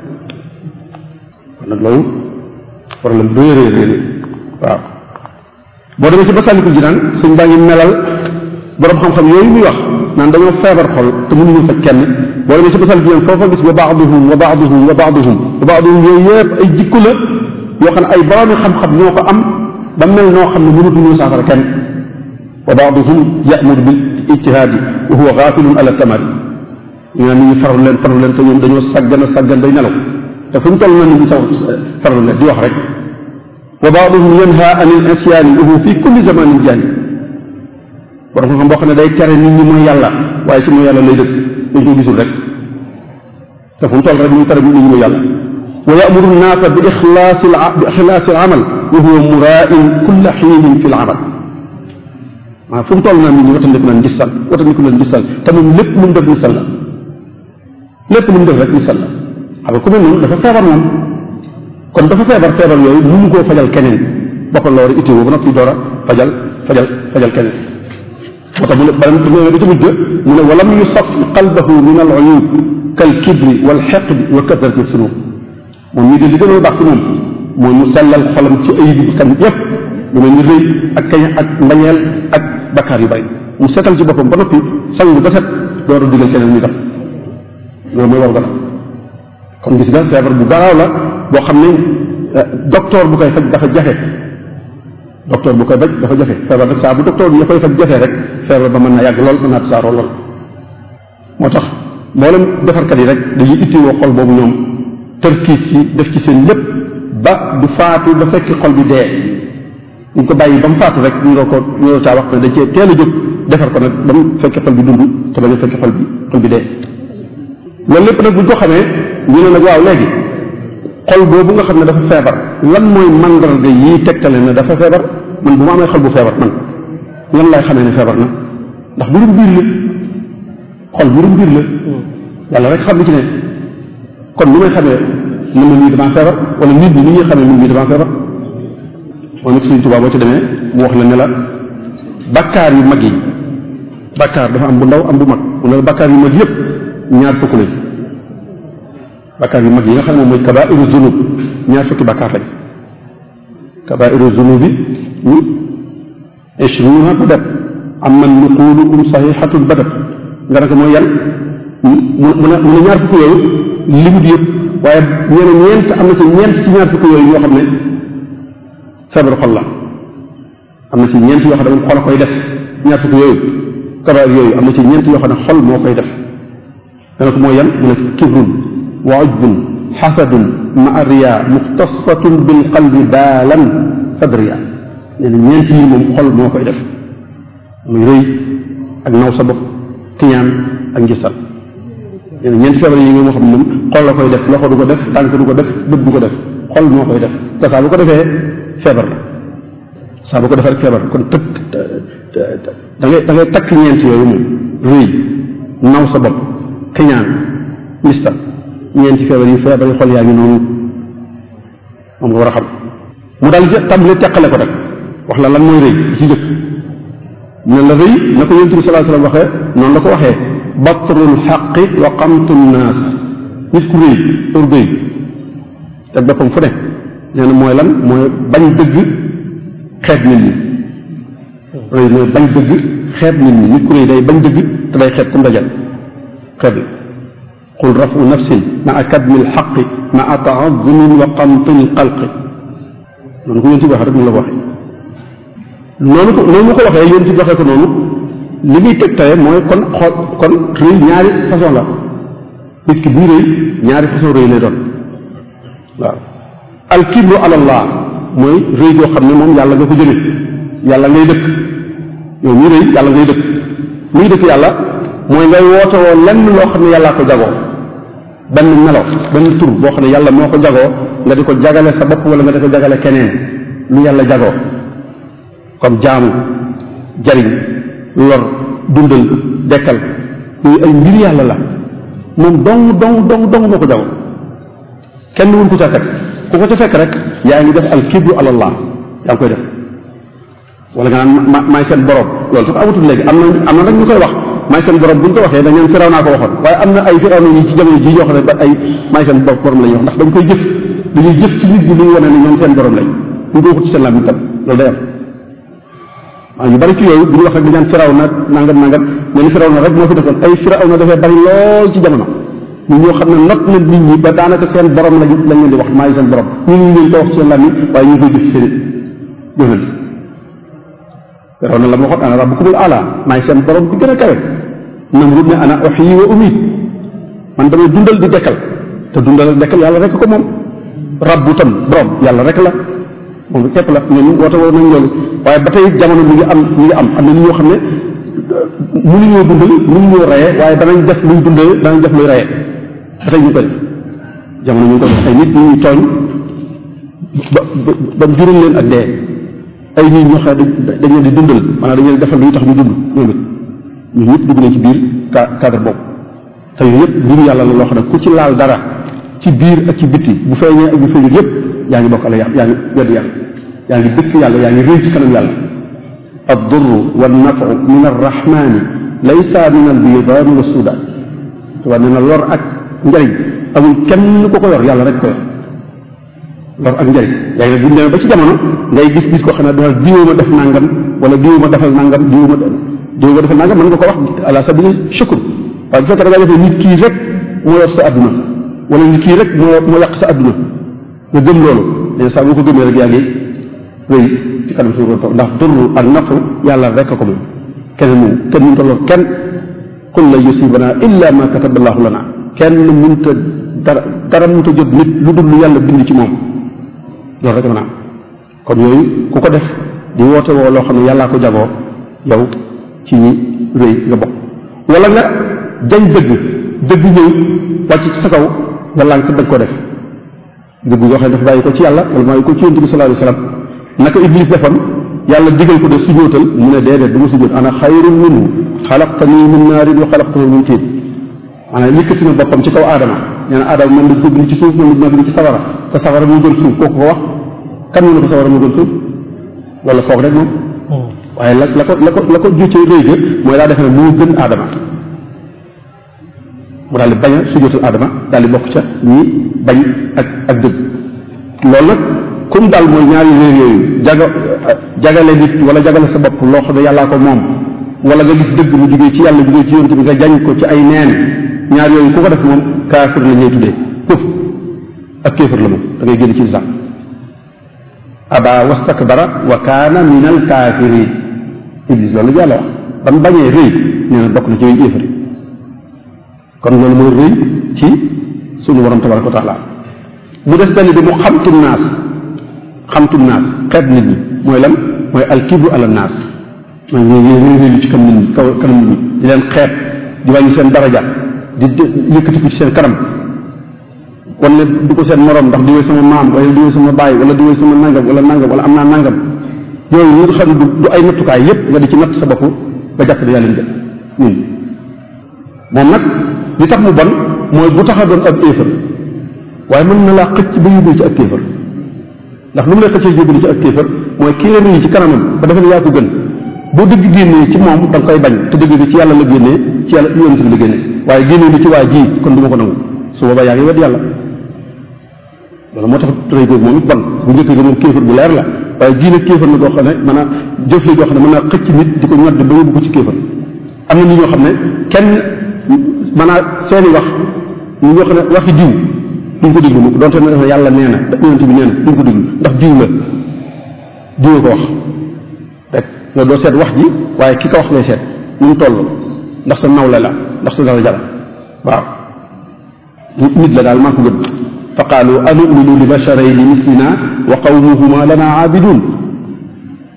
kon nag loolu problème bu réy réy waaw boo demee ci Masaalikul Jinaan suñ baa ngi melal borom xam-xam yooyu muy wax naan dañoo feebar xol te mënuñu faj kenn boo demee ci Masaalikul Jinaan foofa gis wa baaduhum wa baaduhum wa baaduhum wa baaduhum yooyu yëpp ay jikku la yoo xam ne ay boroomi xam-xam ñoo ko am ba mel noo xam ne mënatuñu saafara kenn wa baaduhum yamuru bil ijtihaadi wa huwa gaafilun ala samari ñu naan nit ñi farlu leen farlu leen te ñoom dañoo saggan a saggan day nelaw te fu ñu toll na nit ñi saw farlu leen di wax rek wa baaduhum yanha an il isyaani wa huwa fi kulli zamanin jaani borom xam-xam boo xam ne day tere nit ñi mooy yàlla waaye ci mooy yàlla lay dëkk dañ ko gisul rek te fu mu toll rek ñu tere nit ñi mooy yàlla wa yamuru nnaasa bi ixlaasi bi ixlaasi al amal wa huwa muraain kulla xiinin fi l amal waaw fu mu toll naa nit ñi watandiku leen gisal watandiku leen gisal te moom lépp lu mu def gisal la lépp lu mu def rek gisal la xam nga ku mel noonu dafa feebar moom kon dafa feebar feebar yooyu mënu koo fajal keneen boppal la war a itteewoo ba noppi door a fajal fajal fajal keneen moo tax mu ne bala mu ba ca mujj mu ne walam yusaf qalbahu min al uyub kal kibri wal xeqdi wa kasrati sunub moom ñii de li gën a baax ci moom mooy mu sellal xolam ci ayib bi kan yëpp lu mel ni rëy ak kañ ak mbañeel ak bakkaar yu bari mu setal ci boppam ba noppi sangu ba set door a digal keneen ñu def loolu mooy war gana kon gis nga feebar bu garaaw la boo xam ne docteur bu koy faj dafa jafe docteur bu koy faj dafa jafe feebar rek saa bu docteur bi ya koy faj jafe rek feebar ba mën na yàgg lool mën naa tasaaroo lool moo tax mboolem defarkat yi rek dañuy ittiwoo xol boobu ñoom tërkiis ci def ci seen lépp ba du faatu ba fekk xol bi dee ñu ko bàyyi ba mu faatu rek ñu ko ñu caa wax ne dañ cee teel a jóg defar ko nag ba mu fekk xol bi dund te bañ a fekk xol bi xol bi dee loolu lépp nag buñ ko xamee ñu ne nag waaw léegi xol boobu nga xam ne dafa feebar lan mooy mandarga yi tegtale ne dafa feebar man bu ma amee xol bu feebar man lan lay xamee ne feebar na ndax mbirum biir la xol mbirum biir la yàlla rek xam li ci ne kon lu may xamee mën na nii damaa feebar wala nit ñi ni ñuy xamee mën nii damaa feebar moom it Sëriñ Tuubaa boo ci demee mu wax la ne la bakkaar yu mag yi bakkaar dafa am bu ndaw am bu mag mu ne la bakkaar yu mag yëpp ñaar fukk lañ bakkaar yu mag yi nga xam ne mooy kabairu zunub ñaar fukki bakkaar lañ kabairu zunubi ñu ishruna badat am man nuqulukum saxihatun badat nga ne ko mooy yan mu mu ne mu ne ñaar fukk yooyu limut yëpp waaye nee na ñeent am na ci ñeent ci ñaar fukk yooyu yoo xam ne feebaru xol la am na ci ñeent yoo xam ne moom xol a koy def ñaar fukk yooyu kabaar yooyu am na ci ñeent yoo xam ne xol moo koy def dana ko mooy yan mu ne kibrun wa ujbun xasadun ma riya muxtasatun bil qalbi baalan fadriya nee na ñeent yi moom xol moo koy def muy rëy ak naw sa bopp kiñaan ak njisal nee na ñeent feebar yi nga moo xam ne moom xol la koy def loxo du ko def tànk du ko def bët du ko def xol moo koy def te saa bu ko defee feebar la saa bu ko defee rek feebar kon tëkk da ngay da ngay takk ñeent yooyu moom rëy naw sa bopp kiñaan mistal ñeenti feebar yi feebar yi xol yaa ngi noonu moom nga war a xam mu daal di tàmbali teqale ko rek wax la lan mooy rëy ci njëkk ne la rëy na ko yonent bi sallallahu alayhi wasallam waxee noonu la ko waxee batrul xaqi wa qamtu naas nit ku rëy orgueil teg boppam fu ne nee na mooy lan mooy bañ dëgg xeeb nit ñi rëy mooy bañ dëgg xeeb nit ñi nit ku rëy day bañ dëgg te day xeeb ku ndajal xeeb la qul rafu nafsin maa kadmi lxaqi maa taazumin wa qamtin lxalqi noonu ko yéen ci waxee rek mu la ko waxee noonu ko noonu mu ko waxee yéen ci waxee ko noonu li muy teg tey mooy kon xool kon rëy ñaari façon la nit ki buy rëy ñaari façon rëy lay doon waaw alkibru ala allah mooy rëy goo xam ne moom yàlla nga ko jële yàlla ngay dëkk yow muy rëy yàlla ngay dëkk muy dëkk yàlla mooy ngay woote woo lenn loo xam ne yàllaa ko jagoo benn melo benn tur boo xam ne yàlla moo ko jagoo nga di ko jagale sa bopp wala nga di ko jagale keneen lu yàlla jagoo comme jaamu jariñ lor dundal dekkal yooyu ay mbir yàlla la moom dong dong dong dong moo ko jagoo kenn wun ko ca fekk ku ko ca fekk rek yaa ngi def al kibru alallah yaa ngi koy def wala nga naan ma maay seen borom loolu sax amatul léegi am na am na nag ñu koy wax maay seen borom bu ñu ko waxee dañ naan firaw naa ko waxoon waaye am na ay firaw na ñi ci jamono ji yoo xam ne ba ay maay seen borom la ñuy wax ndax dañ koy jëf dañuy jëf ci nit ñi lu ñu wane ne ñoom seen borom lañ ñu ko waxut ci seen làmmiñ tam loolu day am waaw ñu bari ci yooyu bu ñu wax rek dañ naan firaw na nangam nangam mais ni firaw na rek moo fi defoon ay firaw na dafay bari lool ci jamono ñu ñoo xam ne not na nit ñi ba daanaka seen borom lañ lañ leen di wax maay seen borom ñu ngi leen ko wax ci seen làmmiñ waaye ñu ngi koy jëf ci seen jëfal firaw na la ma waxoon ana rabbukumul ala maay seen borom bi gën a kawe Namrud ne ana uhyi wa umiit man damay dundal di dekkal te dundal ak dekkal yàlla rek ko moom rabbu tam borom yàlla rek la moom képp la ñooñu woote woo nañ loolu waaye ba tey jamono mi ngi am mi ngi am am na nit ñoo xam ne mënuñoo dundal mënuñoo reye waaye danañ def luñ dundal danañ def luy reye ba tey ñu ko def jamono ñu ngi ko def ay nit ñu ñuy tooñ ba ba ba jural leen ak dee ay nit ñoo xam ne dañ leen di dundal maanaam dañ leen defal luy tax ñu dund ñoom it ñun ñëpp dugg nañ ci biir cadre boobu te yooyu yëpp mbiru yàlla la loo xam ne ku ci laal dara ci biir ak ci bitti bu feeñee ak bu feeñul yëpp yaa ngi bokk ala yaa yaa ngi wedd yàlla yaa ngi dëkk yàlla yaa ngi réy ci kanam yàlla addurru wannafu min arrahmani laysa min albidaani wa sudan tubaab nee na lor ak njariñ amul kenn ku ko yor yàlla rek ko yor lor ak njariñ yaa ngi ne bu ñu demee ba ci jamono ngay gis gis koo xam ne dafa diwoo ma def nangam wala diwoo ma defal nangam diwoo ma diwoo ma defal nangam mën nga ko wax ala sabili shukr waaye bu fekkee da ngaa defee nit kii rek moo yor sa adduna wala nit kii rek moo moo yàq sa adduna nga gëm loolu mais saa boo ko gëmee rek yaa ngi wéy ci kanam suñu borom ndax durru ak nafu yàlla rek ko moom keneen moom kenn mënta lor kenn qul la yusibana illa ma kataba allahu lana kenn mënta dara dara mënta jot nit lu dul lu yàlla bind ci moom loolu rek mën a am kon yooyu ku ko def di woote woo loo xam ne yàllaa ko jagoo yow ci ñi rëy nga bokk wala nga jañ dëgg dëgg ñëw wàcc ci sa kaw nga lànk dëgg ko def dëgg yoo xam ne dafa bàyyi ko ci yàlla wala bàyyi ko ci yonent bi sallallahu alayhi wasallam naka iblis defoon yàlla digal ko de sujootal mu ne déedéet du ma sujoot ana xayrun minhu xalaqtani min naarin wa xalaqtahu min tiin maanaam yëkkati na boppam ci kaw aadama nee na aadama moom lañ ko bind ci suuf moom lañ bind ci sawara te sawara moo gën suuf kooku ko wax kan mu ne ko sawara moo gën suuf wala foog rek moom waaye la la ko la ko la ko juccee réy ga mooy daa defe ne moo gën aadama mu daal di bañ a sujootal aadama daal di bokk ca ñi bañ ak ak dëgg loolu nag comme daal mooy ñaari réer yooyu jaga jagale nit wala jagale sa bopp loo xam ne yàllaa ko moom wala nga gis dëgg mu jugee ci yàlla jugee ci yonent bi nga jañ ko ci ay neen ñaar yooyu ku ko def moom kaafir la ñuy tuddee këf ak kéefër la moom da ngay génn ci lislaam aba wastakbara wa kaana min al kaafirin iblis loolu yàlla wax ba mu bañee rëy nee na bokk na ci yooyu éefari kon loolu mooy rëy ci sunu borom tabaraka wa taala mu des benn bi mu xamtum naas xamtum naas xeet nit ñi mooy lan mooy alkibru ala naas mooy ñoo ñoo réelu ci kam nit ñi kaw kanam nit ñi di leen xeet di wàññi seen daraja di yëkkati ko ci seen kanam wala du ko seen morom ndax diwee sama maam wala diwee sama baay wala diwee sama nangam wala nangam wala am naa nangam yooyu ñu nga xam ne du ay nattukaay yépp nga di ci natt sa bopp nga jàpp ne yaa leen gën ñun moom nag li tax mu bon mooy bu tax a doon ab éefar waaye mën na laa xëcc ba yóbbu ci ak kéefar ndax lu mu lay xëccee yóbbu ci ak kéefar mooy kii la nuyu ci kanamam ba defe ne yaa ko gën boo dëgg génnee ci moom da nga koy bañ te dëgg gi ci yàlla la génnee ci yàlla yonent bi la génnee waaye génnee ni ci waa ji kon du ma ko nangu su boobaa yaa ngi wedd yàlla loolu moo tax rëy googu moom it bon bu njëkk ga moom kéefar bu leer la waaye diine kéefar la goo xam ne mën a jëf la goo xam ne mën naa xëcc nit di ko ñodd ba yóbbu ko ci kéefar am na nit ñoo xam ne kenn mën a seeni wax ñu ñoo xam ne waxi diw duñ ko déglu mukk donte ne yàlla nee na yonent bi nee na duñ ko déglu ndax diw la diw ko wax rek nga doo seet wax ji waaye ki ko wax ngay seet nu mu toll ndax sa nawle la ndax sa dara jara waaw nit la daal maa ko gën fa qaalu anuminu li basharayni mislina wa qawmuhuma lana aabidun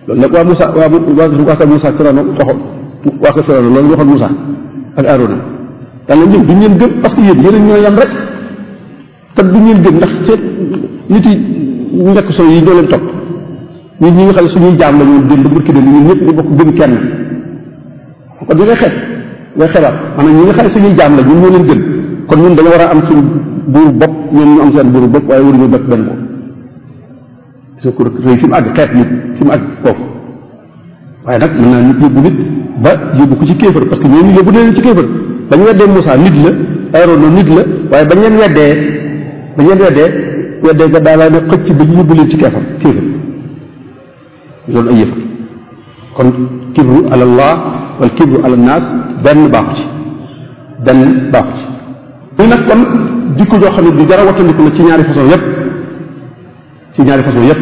loolu nag waa Moussa waa waa waa kër Moussa Firawna waxoon waa kër Firawna loolu waxoon Moussa ak Aarona yàlla ñun duñ leen gëm parce que yéen yéen ñoo yam rek te duñ leen gëm ndax seen nit yi nekk solo yi ñoo leen topp ñun ñi nga xam ne suñuy jaam la ñu démb burki de ñun ñëpp ñu bokk gëm kenn kon di ngay xeeb ngay xebaat maanaam ñi nga xam ne suñuy jaam la ñun ñoo leen gën kon ñun dañoo war a am suñu buur bopp ñoom ñu am seen buuru bopp waaye waruñu bokk benn bopp parce que rëy fi mu àgg xeet nit fi mu àgg foofu waaye nag mën naa nit yóbbu nit ba yóbbu ko ci kéefër parce que ñooñu yóbbu leen ci kéefër bañ weddee Moussa nit la Aaroona nit la waaye bañ leen weddee bañ leen weddee weddee ga daa laa ne xëcc ba ñu yóbbu leen ci keefar kéefër loolu ay yëfar kon kibru ala allah wal kibru ala naas benn baaxu ci benn baaxu ci muy nag kon jikko joo xam ne bi dara wattandiku la ci ñaari façon yépp ci ñaari façon yépp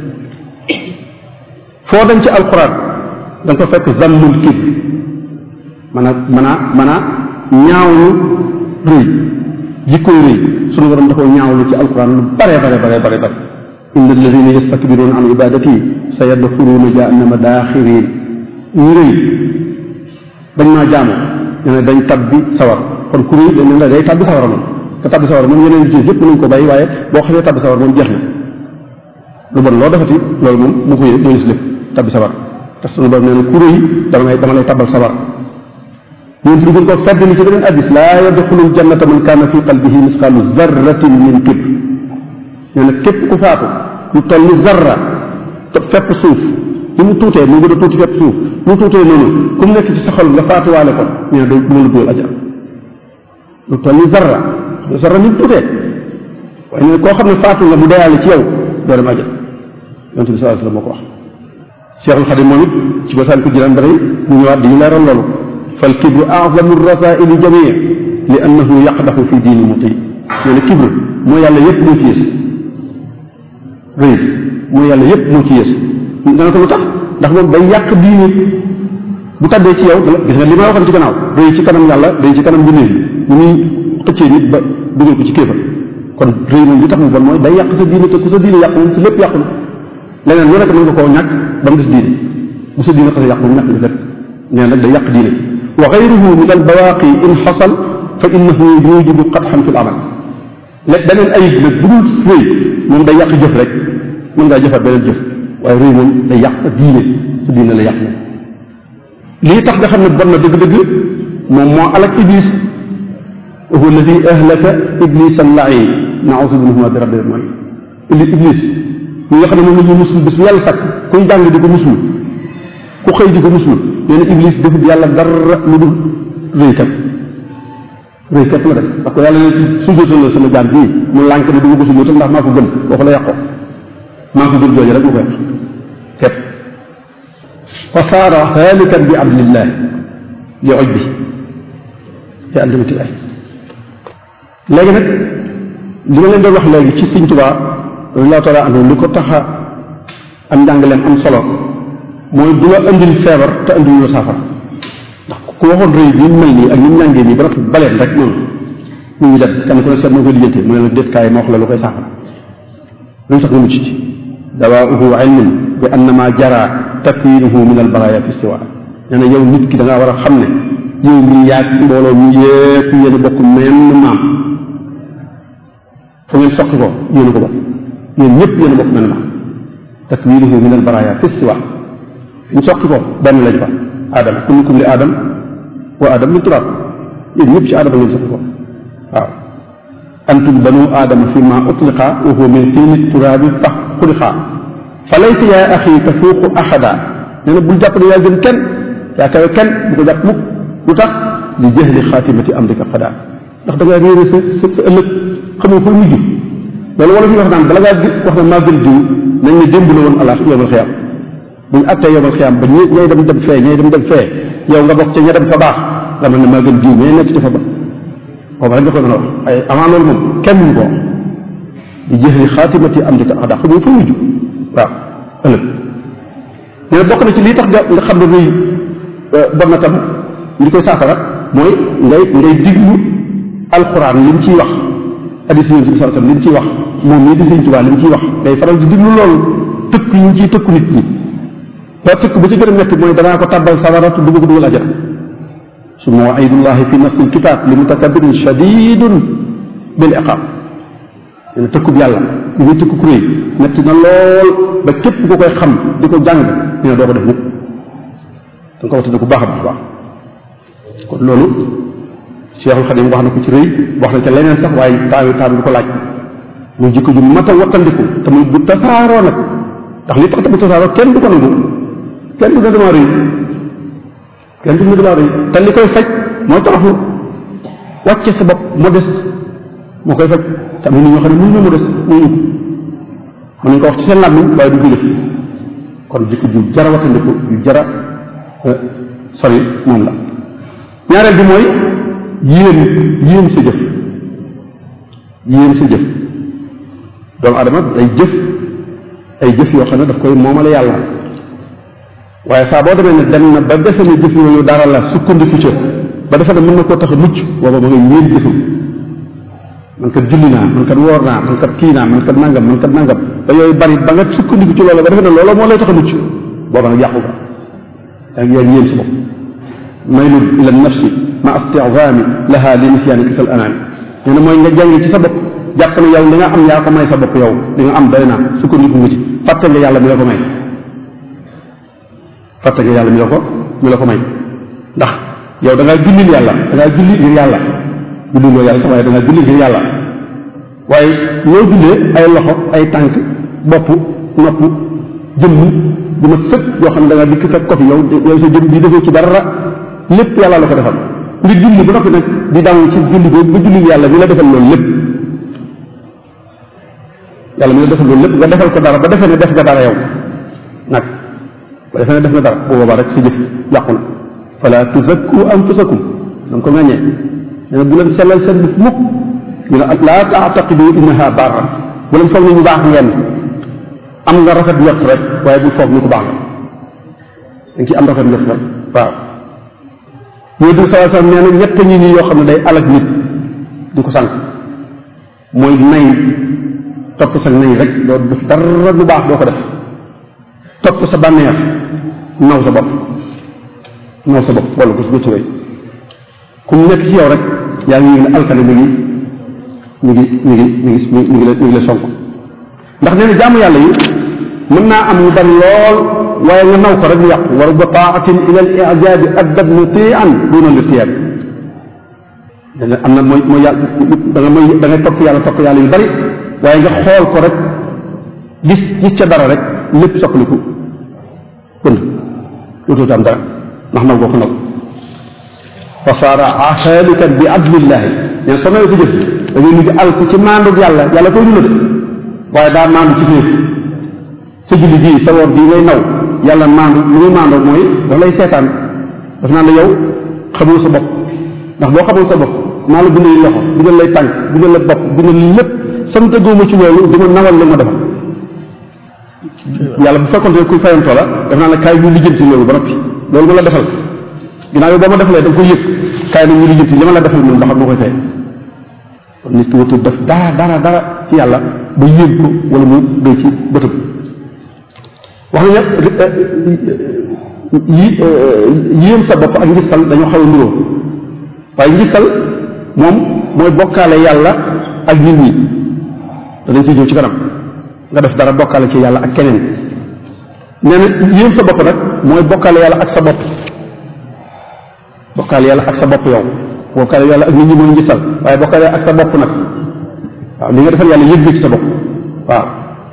foo dem ci alquran da nga ko fekk zammul kibr man a man a man a ñaawlu rëy jikkoy rëy sunu borom da koo ñaawlu ci alquran lu bare bare bare bare bare inna alladina yastakbiruna an ibadati sa yadxuluuna jahannama daaxirin ñu rëy dañ maa jaamu ñu ne dañ tabbi sawar kon ku rëy dañ ne la day tabbi sawar moom te tabbi sawar moom yeneen yi yëpp mën nañ ko bàyyi waaye boo xamee tabbi sawar moom jeex na lu bon loo defati loolu moom mu koy mooy si lépp tabbi sawar te sunu borom nee na ku rëy dama lay dama lay tabbal sawar ñun fi gën ko fedd li ci beneen addis laa yadxulul jannata man kaana fi qalbihi misqaalu zarratin min kibr nee na képp ku faatu lu toll ni zarra te fepp suuf ni mu tuutee mu gën a tuuti fepp suuf mu tuutee noonu ku mu nekk ci sa xol nga faatuwaale ko nee na day mën la dugal ajal lu toll ni zarra xam zarra ni mu tuutee waaye nee na koo xam ne faatu nga mu deyaale ci yow doo dem ajal yonte bi sallallahu alayhi wasallam moo ko wax Cheikhul Xadim moom it ci basaan ko jëlaan ba tey mu ñëwaat di ñu leeral loolu fal kibru a'zamu rasaili jamii li annahu yaqdaxu fi diini muti nee na kibru moo yàlla yépp moo ci yées rëy moo yàlla yépp moo ci yées dana ko lu tax ndax moom day yàq diini bu tàbbee ci yow gis nga li ma waxoon ci gannaaw rëy ci kanam yàlla rëy ci kanam mbindeef yi mu muy xëccee nit ba dugal ko ci kéefar kon rëy moom li tax mu bon mooy day yàq sa diine te ku sa diine yàqu moom si lépp yàqu na leneen lu nekk mën nga koo ñàkk ba mu des diine bu sa diine xasee yàqu moom ñàkk nga lépp nee nag day yàq diine wa gayruhu min al bawaaqi in xasal fa innahu yujibu qatxan fi l amal lépp beneen ayib nag bu dul rëy moom day yàq jëf rek mën ngaa jëfaat beneen jëf waaye rëy moom day yàq diine sa diine la yàq moom lii tax nga xam ne bon na dëgg-dëgg moom moo alak iblis wa huwa alladi ahlaka iblis al-lain nausu minhuma bi rabbil alamin illi iblis ñi nga xam ne moom la ñuy musul bis bu yàlla sakk kuy jàng di ko musul ku xëy di ko musul nee na iblis defut yàlla dara lu dul rëykat rëykat la def parce que yàlla ne sujjóotal la sama jaam bii mu lànk ne du ma ko sujjóotal ndax maa ko gën waxu la yàqoo maa ko gën jooju rek mu ko yàq képp fa saara haalikan bi abdillah li oj bi li andamatillahi léegi nag li ma leen doon wax léegi ci Sëñ Tuubaa radiyallaahu taala anhu li ko tax a am njàngaleem am solo mooy du la andil feebar te andil la saafara ndax ku waxoon rëy bi mu mel nii ak ni mu ñàngee nii ba rafet baleen rek noonu ñu ngi dem kenn ku ne seet moo koy lijjantee mu ne la déet kaay ma wax la lu koy saafara luñ sax nga mucc ci dawaauhu ilmun bi annama jara takwinuhu min albaraya fi istiwa nee na yow nit ki da ngaa war a xam ne yow mi yaag mbooloo mi yépp yéen a bokk menn maam fu ngeen soqi ko yéen a ko bokk yéen ñëpp yéen a bokk menn maam takwinuhu min albaraya fi istiwa fi ñu soqi ko benn lañ fa aadama kullukum li aadam wa aadam min turaab yéen ñëpp ci aadama ngeen soqi ko waaw antum banu aadama fi ma utliqa wa huwa min tiini turaabi fax xuliqa fa laysa yaa axi tafuuqu axada nee na bul jàpp ne yaa gën kenn yaa kawe kenn bu ko jàpp mukk lu tax li jahli xaatimati amrika xada ndax da ngaa réere sa sa sa ëllëg xamoo fooy mujj loolu wala fi wax naan bala ngaa wax ne maa gën diw nañ ne démb la woon alaas yowmal xiyaam buñ attee yowmal xiyaam ba ñi ñay dem dem fee ñay dem dem fee yow nga bokk ca ña dem fa baax nga mel ne maa gën diw mais nekk ci fa ba boobu rek nga ko mën a wax ay avant loolu moom kenn ñu ko wax li jahli xaatimati amrika xada xamoo fooy mujj waaw ëllëg mais bokk na ci lii tax nga nga xam ne rëy bon na tam li koy saafara mooy ngay ngay diglu alxuraan li mu ciy wax hadis yonent bi sallallahu alayhi wasallam li mu ciy wax moom mii di Sëñ Tuubaa li mu ciy wax ngay faral di diglu loolu tëkk yi ñu ciy tëkku nit ñi ba tëkk ba ci gën a metti mooy danaa ko tàbbal sawara te dugg ko dugal ajana summa waidullahi fi nafsi lkitab li mutakabirin shadidun bil iqab nee na tëkkub yàlla li muy tëkku kuréy metti na lool ba képp ku koy xam di ko jàng nee na doo ko def nit da nga ko waxtaane ku baax a baax baax kon loolu Cheikhul Xadim wax na ko ci rëy wax na ca leneen sax waaye taawi taawi du ko laaj muy jikko ju mat a wattandiku te muy bu tasaaroo nag ndax li tax te bu tasaaroo kenn du ko nangu kenn du ne damaa rëy kenn du ne damaa rëy te li koy faj mooy toroxlu wàcce sa bopp modeste moo koy faj te am na nit ñoo xam ne mënuñu modeste mënuñu ko mën nañu ko wax ci seen làmmiñ waaye du ko jëf kon jikko ju jara wattandiku ju jara sori moom la ñaareel bi mooy yéen yéen sa jëf yéen sa jëf doomu adama day jëf ay jëf yoo xam ne daf koy moomale yàlla waaye saa boo demee ne dem na ba defe ne jëf yooyu dara la sukkandiku ca ba defe ne mën na koo tax a mucc booba ma ngay yéen jëfam man kat julli naa man kat woor naa man kat kii naa man kat nangam man kat nangam ba yooyu bari ba nga sukkandiku ci loolu ba defe ne loolu moo lay tax a mucc booba nag yàqu nga yaa ngi yéen sa bopp maylun ila nafsi ma istizaami laha li nisyaani kisal anaami nee na mooy nga jàng ci sa bopp jàpp ne yow li nga am yaa ko may sa bopp yow li nga am doy naa sukkandiku nga ci fàtte nga yàlla mi la ko may fàtte nga yàlla mi la ko mi la ko may ndax yow da ngaa jullil yàlla da ngaa julli ngir yàlla julliloo yàlla sax waaye da ngaa julli ngir yàlla waaye loo jullee ay loxo ay tànk bopp nopp jëmm bu ma sëkk yoo xam ne da ngaa dikk fekk ko fi yow yow sa jëmm bi defoo ci dara lépp yàlla la ko defal ngir julli ba noppi nag di daw ci julli boobu ba julli yàlla mi la defal loolu lépp yàlla mi la defal loolu lépp nga defal ko dara ba defee ne def nga dara yow nag ba defee ne def nga dara bu boobaa rek sa jëf yàqu na fala tuzakku anfusakum da nga ko ŋàññee nee na bu leen sellal seen bopp mukk ñu ne laa taataqidu innaha barra bu leen foog ne ñu baax ngeen am nga rafet njort rek waaye bul foog ni ko baax nga da nga ciy am rafet njort rek waaw ñoo di salaa sallam nee na ñett ñi nii yoo xam ne day alag nit di ko sànq mooy nay topp sa nay rek doo def dara lu baax doo ko def topp sa bànneex naw sa bopp naw sa bopp wala ko su ci ku mu nekk ci yow rek yaa ngi yëg ne alkane mi ngi mi ngi mi ngi mi ngi mi ngi la mi ngi la sonk ndax nee na jaamu yàlla yi mën naa am ñu bari lool waaye nga naw ko rek mu yàqu wa rubba taatin ila al ijabi addab mutian duna lirtiyab dana am na mooy mooy yàlla da nga mooy da ngay topp yàlla topp yàlla yu bari waaye nga xool ko rek gis gis ca dara rek lépp soppaliku pënd dootoo am dara ndax naw goo ko naw fa saara xaalikan bi adlillahi neen soo nawee ko jëf da ngay mujj al ko ci maandug yàlla yàlla koy ñu la de waaye daa maandu ci féef sa julli bii sa woor bii ngay naw yàlla maandu lu muy maandoo mooy daf lay seetaan daf naan la yow xamoo sa bopp ndax boo xamoo sa bopp maa la bindal loxo bindal lay tànk bindal la bopp bindal lépp sant góoma ci loolu di ma nawal la ma defal yàlla bu fekkoon te kuy fayantoo la daf naan la kaay ñu lijjanti loolu ba noppi loolu ma la defal ginnaaw yow boo ma defalee da nga koy yëg kaay na ñu lijjanti li ma la defal man ba xam moo koy fay kon nit ki watul def dara dara dara ci yàlla ba yéeg ko wala mu doy ci bëtëm wax nañ yi yéem sa bopp ak ngistal dañoo xaw a nuroo waaye ngistal moom mooy bokkaale yàlla ak nit ñi danañ ciy ñëw ci kanam nga def dara bokkaale ci yàlla ak keneen nee na yéem sa bopp nag mooy bokkaale yàlla ak sa bopp bokkaale yàlla ak sa bopp yow bokkaale yàlla ak nit ñi mooy ngistal waaye bokkaale ak sa bopp nag waaw li nga defal yàlla yëg ci sa bopp waaw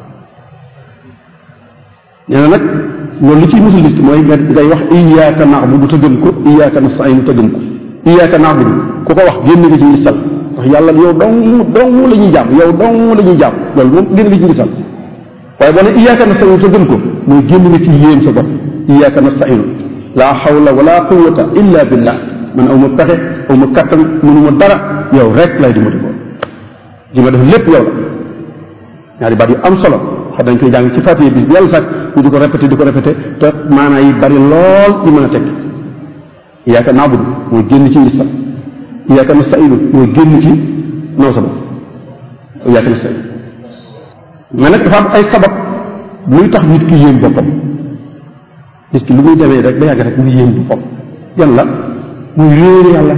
nee na nag loolu li ciy musul nit ki mooy nga ngay wax iyaaka naabudu te gëm ko iyaaka nasta'iin te gëm ko iyaaka naabudu ku ko wax génn nga ci ngistal ndax yàlla yow dong dong la ñuy jàmm yow dong la ñuy jàmm loolu moom génn nga ci ngistal waaye boo ne iyaaka nasta'iin te gëm ko mooy génn nga ci yéen sa bopp iyaaka nasta'iin laa xawla wala quwwata illa billah man aw ma pexe aw ma kattan mënuma dara yow rek lay dimbali ko li ma def lépp yow la ñaari baat yu am solo xam dañ koy jàng ci fatiye bis bi yàlla sax ñu di ko répété di ko répété te maanaa yi bari lool ñu mën a teg iyaaka naabudu mooy génn ci ngistal iyaaka nasta'iinu mooy génn ci naw sa bopp iyaaka nasta'iin mais nag dafa am ay sabab luy tax nit ki yéem boppam nit ki lu muy demee rek ba yàgg rek muy yéem boppam yan la muy réer yàlla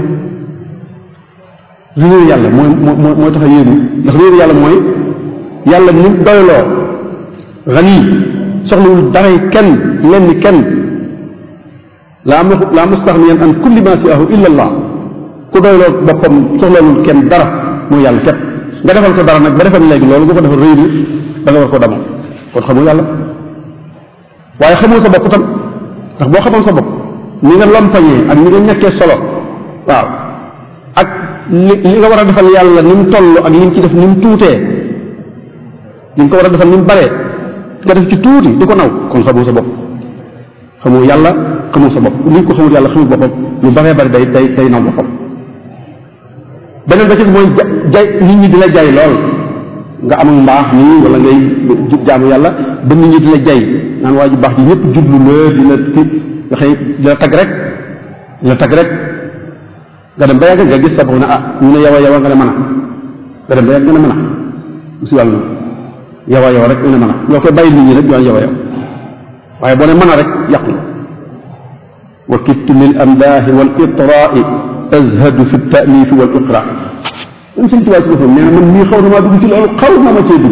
réer yàlla mooy mooy mooy tax a yéemu ndax réer yàlla mooy yàlla ni mu doyloo xani soxlawul daray kenn lenn kenn laa ma laa mustaxniyan an kulli ma siahu illa allah ku doyloo boppam soxlawul kenn dara mooy yàlla képp nga defal ko dara nag ba defal léegi loolu nga ko defal réer da nga war ko damoo kon xamoo yàlla waaye xamoo sa bopp tam ndax boo xamoon sa bopp ni nga lompañee ak ni nga ñàkkee solo waaw ak li li nga war a defal yàlla ni mu toll ak li mu ci def ni mu tuutee li nga ko war a defal ni mu baree nga def ci tuuti di ko naw kon xamoo sa bopp xamoo yàlla xamoo sa bopp nit ko xamul yàlla xamul boppam lu baree bari day day day naw boppam beneen ba ci mooy jay nit ñi di la jay lool nga amul mbaax nii wala ngay jub jaamu yàlla ba nit ñi di la jay naan waa ji baax ji ñëpp jublu la di la ti nga xëy di la tag rek di la tag rek nga dem ba yàgg nga gis sa bopp ne ah ñu ne yow a yow a nga ne mën a nga dem ba yàgg nga ne mën a musi wàll na yow a yow rek nga ne mën a ñoo koy bàyyi nit ñi rek ñu yow a yow waaye boo ne mën a rek yàqu na wa kittu lil amdaahi wal itraai azhadu fi taalifi wal iqra même suñ tubaab si boppam nee na man mii xaw na maa dugg ci loolu xaw na ma cee dugg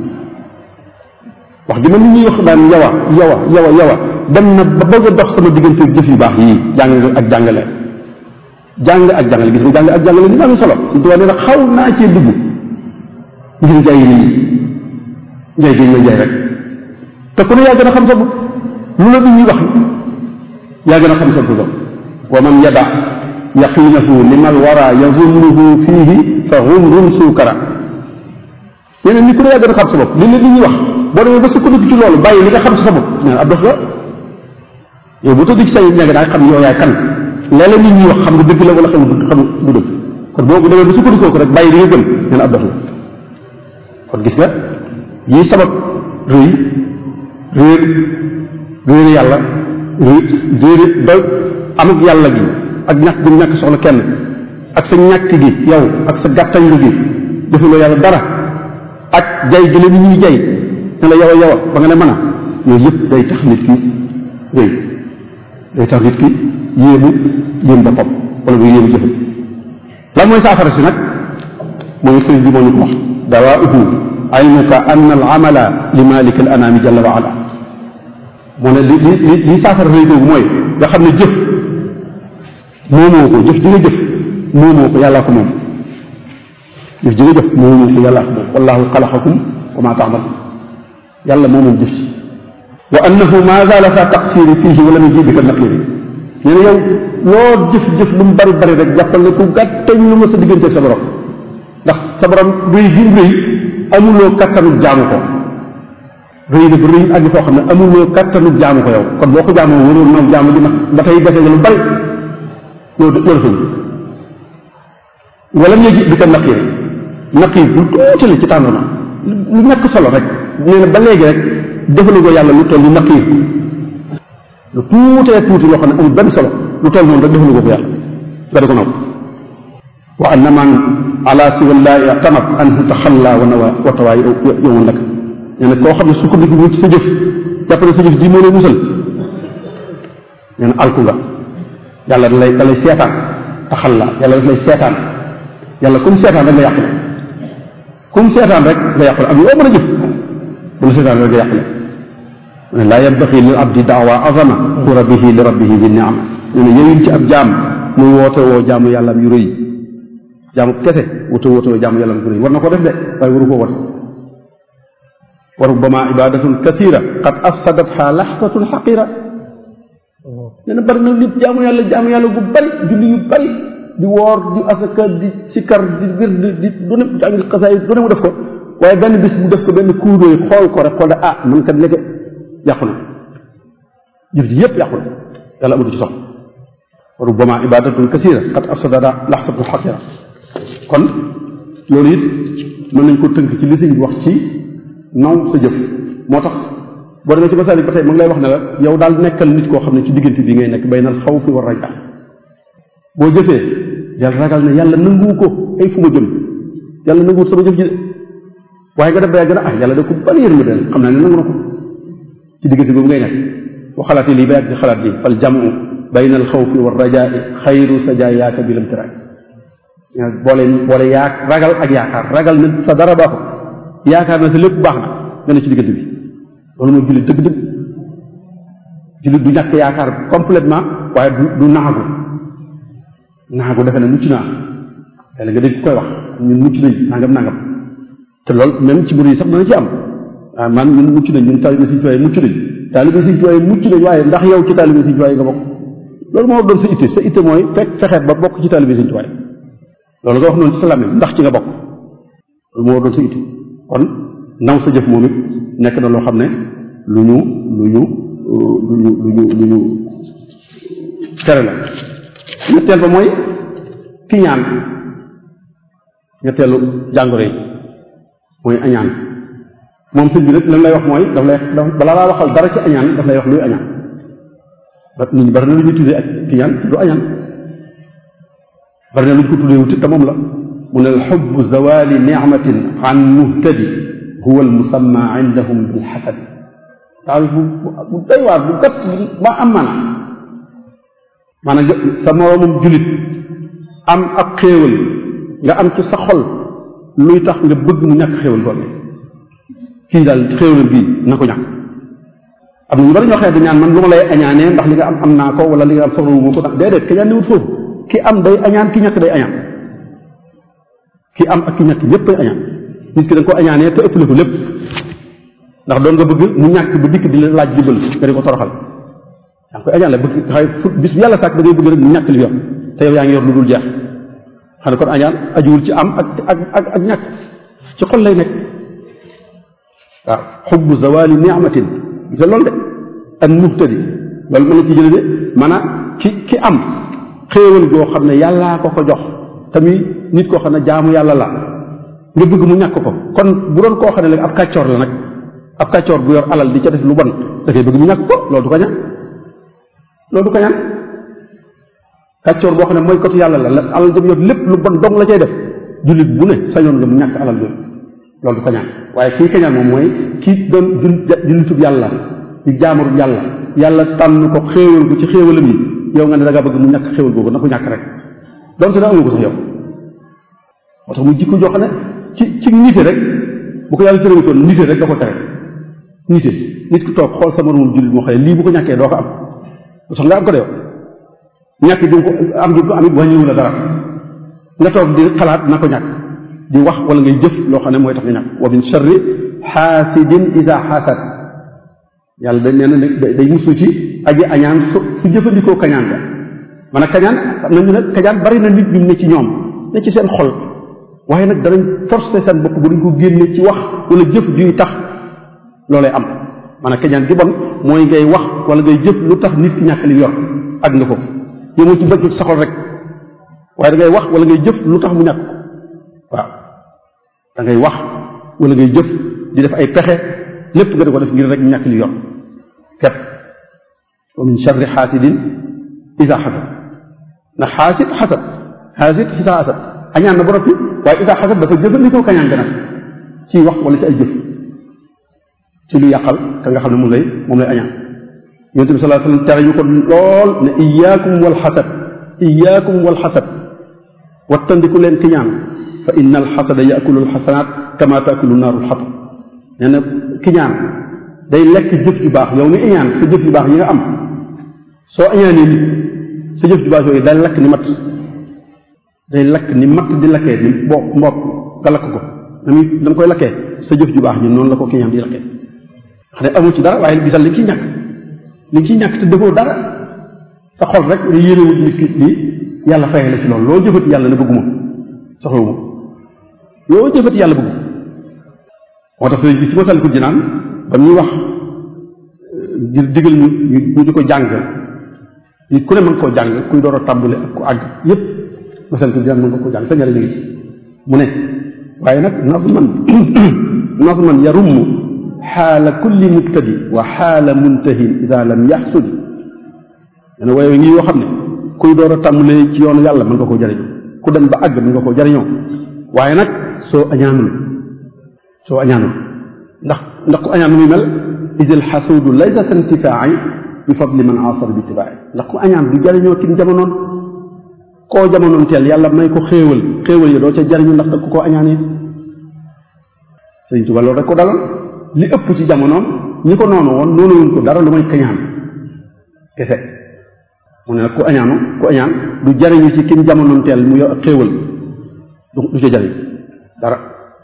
wax gi ma nit ñuy wax daan yawa yawa yawa yawa dem na ba bëgg a dox sama diggante jëf yu baax yii jàng ak jàngale jàng ak jàngale gis nga jàng ak jàngale ni ma amee solo suñ tubaab nee na xaw naa cee dugg ngir jaay nit ñi njaay géñ la jaay rek te ku ne yaa gën a xam sa bopp lu la nit ñuy wax yaa gën a xam sa bopp wa man yada yaqinahu limal wara yazunnuhu fiihi fa humrun suukara yeneen ni ku ne yaa gën a xam sa bopp li la nit ñi wax boo demee ba sukkandiku ci loolu bàyyi li nga xam ci sa bopp nee na ab dof la yow bu tëdd ci say nekk daa xam yow yaay kan léeg-léeg nit ñi wax xam nga dëgg la wala xam nga xam du dëgg kon boo demee ba sukkandikoo ko rek bàyyi li nga gëm nee na ab dof la kon gis nga yii sabab rëy réer réer yàlla réer ba amuk yàlla gi ak ñàkk gu ñàkk soxla kenn ak sa ñàkk gi yow ak sa gàttañlu gi defuloo yàlla dara ak jay gi la nit ñuy jay ne la yow a yow a ba nga ne mën a yooyu yëpp day tax nit ki rëy day tax nit ki yéemu yéem boppam wala muy yéemu jëfam lan mooy saafara si nag mooy sëriñ bi moo ñu ko wax dawaauhu ilmuka anna al amala li malik al anami jalla wa ala moo ne li li li saafara rëy googu mooy nga xam ne jëf moomoo ko jëf ji nga jëf moomoo ko yàllaa ko moom jëf ji nga jëf moomoo ko yàllaa ko moom wallahu xalaqakum wa ma taamaluun yàlla moo moom jëf ci wa annahu ma zaala sa taqsiri fihi wala mu jibika naqiri nee na yow loo jëf-jëf lu mu bari bari rek jàppal ne ku gàttañ lu ma sa diggante sa borom ndax sa borom rëy gi rëy amuloo kattanu jaamu ko rëy na bu rëy àgg foo xam ne amuloo kattanu jaamu ko yow kon boo ko jaamoo waroon noonu jaamu gi nag ba tey dese nga lu bari loolu loolu fëñ wala mu jibika naqiri naqir lu tuuti la ci tàndama lu ñàkk solo rek nee na ba léegi rek defalu ko yàlla lu toll ni naqiir lu tuutee tuuti loo xam ne amul benn solo lu toll noonu rek defalu ko ko yàlla nga di ko naw wa anna man ala siwallaahi tamat anhu taxalla wa nawa wa tawaay yowoon nag nee na koo xam ne sukkandiku bu ci sa jëf jàpp ne sa jëf ji moo lay musal nee na alku nga yàlla da lay da lay seetaan taxalla yàlla daf lay seetaan yàlla comme seetaan rek nga yàq comme seetaan rek nga yàqule ak yoo mën a jëf bu la seetaan rek nga yàqule mu ne laa yabbaxi lil abdi daawa azama xura bihi li rabbihi bi niam nee na yëyul ci ab jaam muy woote woo jaamu yàlla am yu rëy jaamu kese woote woote woo jaamu yàlla am yu rëy war na ko def de waaye waru koo woote wa rubbama ibadatun kathira qad afsadatha laxsatun xaqira nee na bari na nit jaamu yàlla jaamu yàlla gu bari julli yu bari di woor di asaka di sikar di wir di di du ne jàng xasaay du ne mu def ko waaye benn bis mu def ko benn kuudóoy xool ko rek xool ne ah man kat léegi yàqu na jëf ji yëpp yàqu na yàlla amatu ci soxla rubbama ibadatun kasira qad afsadada laxsatun xasira kon loolu it mën nañ ko tënk ci li sëñ bi wax ci naw sa jëf moo tax boo demee ci masaalik ba tey ma ngi lay wax ne la yow daal nekkal nit koo xam ne ci diggante bi ngay nekk baynal xawfi war raja boo jëfee yàlla ragal ne yàlla nanguwu ko ay fu ma jëm yàlla nanguwut sama jëf ji de waaye nga def ba yàgg na ah yàlla da ko bari yërmande xam naa ne nangu na ko ci diggante boobu ngay nekk bu xalaatee lii ba yàgg di xalaat lii fal jamu bayna al xawfi wa rajaai xayru sajaayaaka bi lam tiraay boole boole yaa ragal ak yaakaar ragal na sa dara baaxul yaakaar na sa lépp baax na nga ne ci diggante bi loolu mooy jullit dëgg-dëgg jullit du ñàkk yaakaar complètement waaye du du naagu naagu defe ne mucc naa léeg nga dégg koy wax ñun mucc nañ nangam nangam te loolu même ci mbir yi sax dana ci am waaw man ñun mucc nañ ñun taalibe Sëriñ Tuubaa mucc nañ taalibe Sëriñ Tuubaa mucc nañ waaye ndax yow ci taalibe Sëriñ Tuubaa nga bokk loolu moo doon sa itte sa itte mooy fekk fexeet ba bokk ci taalibe Sëriñ Tuubaa loolu nga wax noonu ci sa làmmiñ ndax ci nga bokk loolu moo doon sa itte kon naw sa jëf moom it nekk na loo xam ne lu ñu lu ñu lu ñu lu ñu lu ñu tere la ñetteel ba mooy kiñaan ñetteelu jàngoro yi mooy añaan moom sëñ bi nag lan lay wax mooy daf lay balaa laa waxal dara ci añaan daf lay wax luy añaan nit ñi bari na lu ñuy tuddee ak kiñaan du añaan bari na lu ñu ko tuddee wuti te moom la mu ne alxubbu zawali nicmatin an muhtadi huwa almusamma indahum bilxasadi daal bu bu doy waar bu gàtt ba am maana maanaam sa moroomum julit am ab xéewal nga am ci sa xol luy tax nga bëgg mu ñàkk xéewal boobu kii daal xéewal bii na ko ñàkk am na ñu bari ñoo xam ne dañ ñaan man lu ma lay añaanee ndax li nga am am naa ko wala li nga am soxla wu ma ko ndax déedéet ka ñaan ni wut foofu ki am day añaan ki ñàkk day añaan ki am ak ki ñàkk ñëpp day añaan nit ki da nga ko añaanee te ëppale ko lépp ndax doon nga bëgg mu ñàkk ba dikk di la laaj jubal nga di ko toroxal yaa ngi koy añaan la bëgg xay fu bis bu yàlla sàkk da ngay bëgg rek mu ñàkk li yor te yow yaa ngi yor lu dul jeex xam ne kon añaan ajuwul ci am ak ak ak ak ñàkk ci xol lay nekk waaw xubbu zawali ni'matin gis loolu de ak muhtadi loolu mën na ci jële de maanaam ki ki am xéewal goo xam ne yàllaa ko ko jox tamit nit koo xam ne jaamu yàlla la nga bëgg mu ñàkk ko kon bu doon koo xam ne léegi ab kàccoor la nag ab kàccoor bu yor alal di ca def lu bon da koy bëgg mu ñàkk ko loolu du ko ñaan loolu du ko ñaan kàccoor boo xam ne mooy kotu yàlla la la alal jëm yor lépp lu bon dong la cay def jullit bu ne sañoon nga mu ñàkk alal jooju loolu du ko ñaan waaye kii kañaan moom mooy kii doon jul jullitub yàlla di jaamarub yàlla yàlla tànn ko xéewal ko ci xéewalam yi yow nga ne da ngaa bëgg mu ñàkk xéewal googu na ko ñàkk rek donte da amu ko sax yow moo tax mu jikko joo xam ne ci ci nite rek bu ko yàlla terewutoon nite rek da ko tere nite nit ku toog xool sa moromum jullit moo xam ne lii bu ko ñàkkee doo ko am lu sax nga am ko de yow ñàkk di ko am gi ko amit wàññiwu la dara nga toog di xalaat na ko ñàkk di wax wala ngay jëf loo xam ne mooy tax nga ñàkk wa min sharri xaasidin isa xasad yàlla dañ nee na day musu ci aji añaan su su jëfandikoo kañaan ga man a kañaan am nañu ne kañaan bari na nit ñu ne ci ñoom ne ci seen xol waaye nag danañ forcer seen bopp bu dañ ko génne ci wax wala jëf juy tax loolay am man a kañaan gi bon mooy ngay wax wala ngay jëf lu tax nit ki ñàkk li yor ak nga foofu yëmoo ci bëgg sa xol rek waaye da ngay wax wala ngay jëf lu tax mu ñàkk ko waaw da ngay wax wala ngay jëf di def ay pexe lépp nga di ko def ngir rek ñàkk li yor képp wa min charri xaasidin isa xasad ndax xaasid xasad xaasid isa xasad añaan na ba noppi waaye isa xasad dafa jëfandikoo kañaan gën a ci wax wala ci ay jëf ci lu yàqal ka nga xam ne moom lay moom lay añaan yonente bi salaa sallam tere ñu ko lool ne iyaakum wal xasad iyaakum wal xasad wattandiku leen kiñaan fa inna alxasada yakulu alxasanaat kama taakulu naaru alxatab nee na kiñaan day lekk jëf ju baax yow mi iñaan sa jëf ju baax yi nga am soo añaanee nit sa jëf ju baax yooyu day lakk ni matt day lakk ni matt di lakkee ni boo mbopp nga lakk ko dami da nga koy lakkee sa jëf ju baax ñun noonu la ko kiñaan di lakkee xam ne amu ci dara waaye gisal li ciy ñàkk li ciy ñàkk te defoo dara sa xol rek nga yéenewut nit ki lii yàlla fayee la ci loolu loo jëfati yàlla ne bëgguma soxlawuma loo jëfati yàlla bëggu moo tax sëriñ bi ci Masaalikul Jinaan ba ñuy wax ngir digal ñu ñu di ko jàng nit ku ne mën koo jàng kuy door a tàmbali ak ku àgg yépp Masaalikul Jinaan mën nga koo jàng sa njëriñ ngi ci mu ne waaye nag nazman nazman yarumm xaala kulli mubtadi wa xaala muntahin ida lam yaxsudi dana waaye ngi yoo xam ne kuy door a tàmbalee ci yoonu yàlla mën nga koo jariñoo ku dem ba àgg mën nga koo jariñoo waaye nag soo añaanul soo añaanul ndax ndax ku añaan muy mel idil xasuudu laysa sa intifaai bi fadli man asara bi tibaay ndax ku añaan du jariñoo kim jamonoon koo jamonoon teel yàlla may ko xéewal xéewal yi doo ca jariñu ndax da ku ko añaanee sëñ Tuba loolu rek ko daloon li ëpp ci jamonoom ñi ko noonu woon noonu wuñ ko dara lu may kañaan kese mu ne nag ku añaanu ku añaan du jariñu ci kim jamonoon teel mu yor xéewal du du ca jariñ dara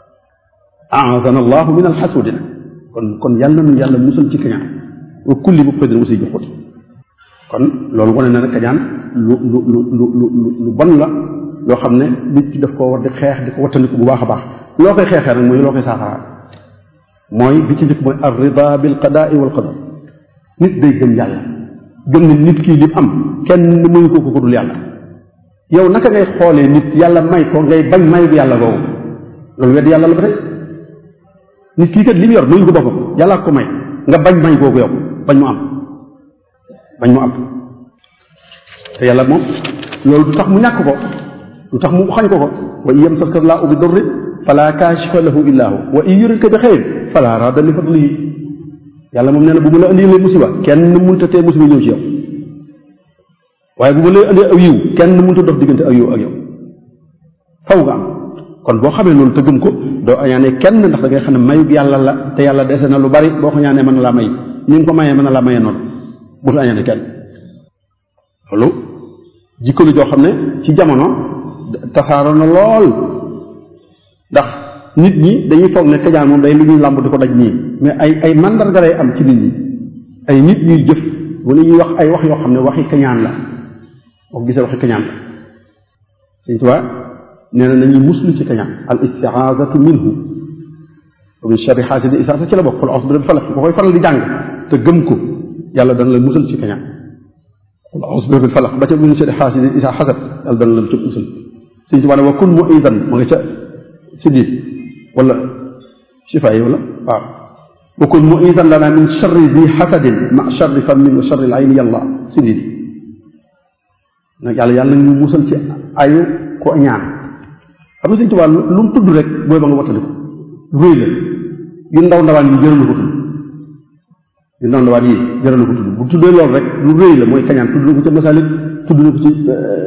aazana allahu min alxasudina kon kon yàlla nu yàlla musal ci kañaan wa kulli bu xëy musi jox xuti kon loolu wane na ne kañaan lu lu lu lu lu lu bon la loo xam ne nit ki daf koo war di xeex di ko wattandiku bu baax a baax loo koy xeexee nag mooy loo koy saafara mooy bi ci njëkk mooy ar rida bil qadaai wal qadar nit day gëm yàlla gëm ne nit kii li am kenn mënu ko ko dul yàlla yow naka ngay xoolee nit yàlla may ko ngay bañ mayu yàlla googu loolu wedd yàlla la ba tey nit kii kat li mu yor mënuñ ko boppam yàlla ko may nga bañ may googu yow bañ mu am bañ mu am te yàlla moom loolu du tax mu ñàkk ko du tax mu xañ ko ko wa in yamsaska llaahu bi durrin fala kaashifa lahu illa hu wa in yuridka bi xayr fala raada li fadlihi yàlla moom nee na bu ma la indilee musiba kenn mënta tee musiba ñëw ci yow waaye bu ma la indee aw yiw kenn mënta dox diggante ak yow ak yow faw nga am kon boo xamee loolu te gëm ko doo añaanee kenn ndax da ngay xam ne mayug yàlla la te yàlla dese na lu bari boo ko ñaanee mën na laa may ni nga ko mayee mën na laa mayee noonu bul añaane kenn loolu jikko la joo xam ne ci jamono tasaaro na lool ndax nit ñi dañuy foog ne kañaan moom day lu ñuy làmb di ko daj nii mais ay ay mandarga lay am ci nit ñi ay nit ñuy jëf wala ñuy wax ay wax yoo xam ne waxi kañaan la boo ko gisee waxi kañaan la Sëñ Tuubaa nee na nañuy muslu ci kañaan al istiaazatu minhu wa min sharri xaasidi isaa sa ci la bokk xul auzu bi rabbil falaq ko koy faral di jàng te gëm ko yàlla dana la musal ci kañaan xul auzu bi rabbil falaq ba ca min sharri xaasidi isaa xasad yàlla dana la ci musal Sëñ Tuubaa ne wa kun muidan mu nga ca siddiit wala shifa yi wala waaw wa kun muidan lana min sharri di xasadin ma sharri fammin wa sharri al ayni yàlla siddiit nag yàlla yàlla ñu musal ci ayu ko ñaan xam nga Sëñ Tuubaa lu mu tudd rek booy ba nga wattandi ko ruy la yu ndaw ndawaan yi jëral na ko tudd yu ndaw ndawaan yi jëral na ko tudd bu tuddee loolu rek lu rëy la mooy kañaan tudd na ko ca masalik tudd na ko ci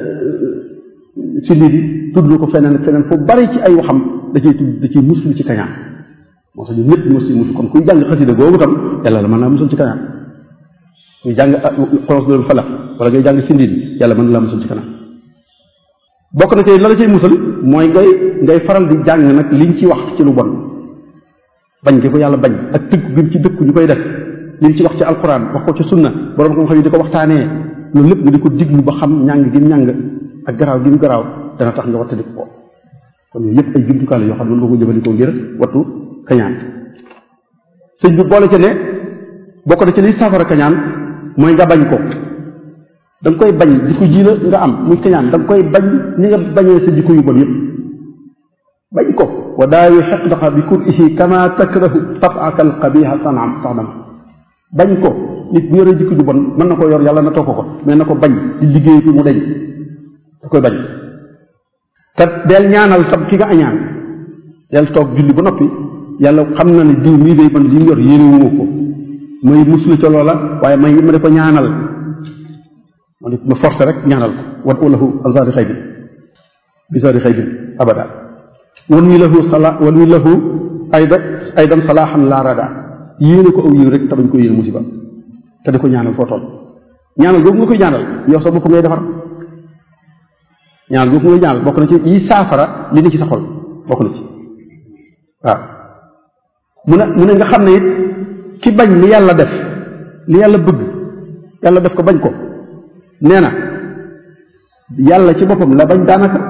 siddiit yi tudd na ko feneen feneen fu bari ci ay waxam da ciy tudd da ciy muslu ci kañaan moo tax ñu ñëpp mos ci musu kon kuy jàng xasida googu tam yàlla la mën naa musul ci kañaan kuy jàng xolos loolu falax wala ngay jàng sindiit yàlla mën na laa musul ci kanam bokk na ci la la cay musal mooy ngay ngay faral di jàng nag liñ ci wax ci lu bon bañ gi ko yàlla bañ ak tëgg gi ci dëkk ñu koy def liñ ci wax ci alquran wax ko ci sunna borom xam-xam yi di ko waxtaanee loolu lépp nga di ko diglu ba xam ñàng gi ñàng ak garaaw gi mu garaaw dana tax nga wattandi ko kon yooyu yëpp ay jumtukaay la yoo xam ne mën nga ko jëfandikoo ngir wattu kañaan sëñ bi boole ca ne bokk na ci liy saafara kañaan mooy nga bañ ko da nga koy bañ jikko ji la nga am muy kañaan da nga koy bañ ni nga bañee sa jikko yu bon yëpp bañ ko wa daawi xeqdaxa bi kurihi kama takrahu tabaka alqabiha sanam saxdama bañ ko nit bu yoree jikko ju bon mën na ko yor yàlla na toog ko mais na ko bañ di liggéey fi mu deñ da koy bañ te del ñaanal tam ki nga añaan del toog julli ba noppi yàlla xam na ne diw mii day man li mu yor yéene wu ko may muslu ca loola waaye may ma di ko ñaanal ma di ma forcé rek ñaanal ko wat walahu alsaari xëy bi bisaari xëy bi abada wan wi lahu sala wan wi lahu ayda aydan salaaxan laa rada yéene ko aw yiw rek te bañ ko yéene musiba te di ko ñaanal foo toll ñaanal boobu nga koy ñaanal yow sa bopp ngay defar ñaanal boobu ngay ñaanal bokk na ci yi saafara li ni ci sa xol bokk na ci waaw mu ne mu ne nga xam ne it ki bañ li yàlla def li yàlla bëgg yàlla def ko bañ ko nee na yàlla ci boppam la bañ daanaka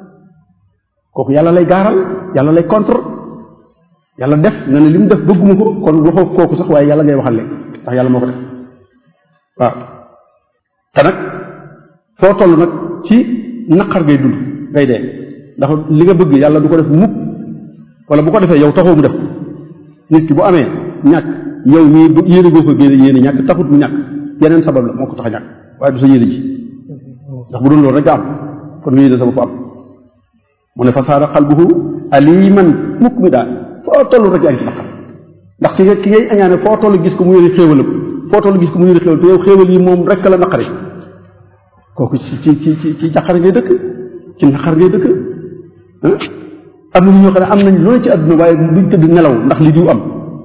kooku yàlla lay gaaral yàlla lay contre yàlla def nga ne li mu def bëgguma ko kon waxoo kooku sax waaye yàlla ngay waxal léegi ndax yàlla moo ko def waaw te nag foo toll nag ci naqar ngay dund ngay dee ndax li nga bëgg yàlla du ko def mukk wala bu ko defee yow taxoo mu def nit ki bu amee ñàkk yow mii bu yéene goo ko génne yéene ñàkk taxut mu ñàkk yeneen sabab la moo ko tax a ñàkk waaye du sa yéene ji ndax bu doon loolu rek nga am kon nga yéene sa bopp am mu ne fa saara xalbuhu aliman mukk mi daal foo toll rek yaa ngi ci naqar ndax ki nga ki ngay añaane foo toll gis ko mu yéene xéewalam foo toll gis ko mu yore xéwal te yow xéwal yi moom rek la naqari kooku ci ci ci ci ci jàqar ngay dëkk ci naqar ngay dëkk am na ñoo xam ne am nañ lu ne ci àdduna waaye duñ tëdd nelaw ndax li diw am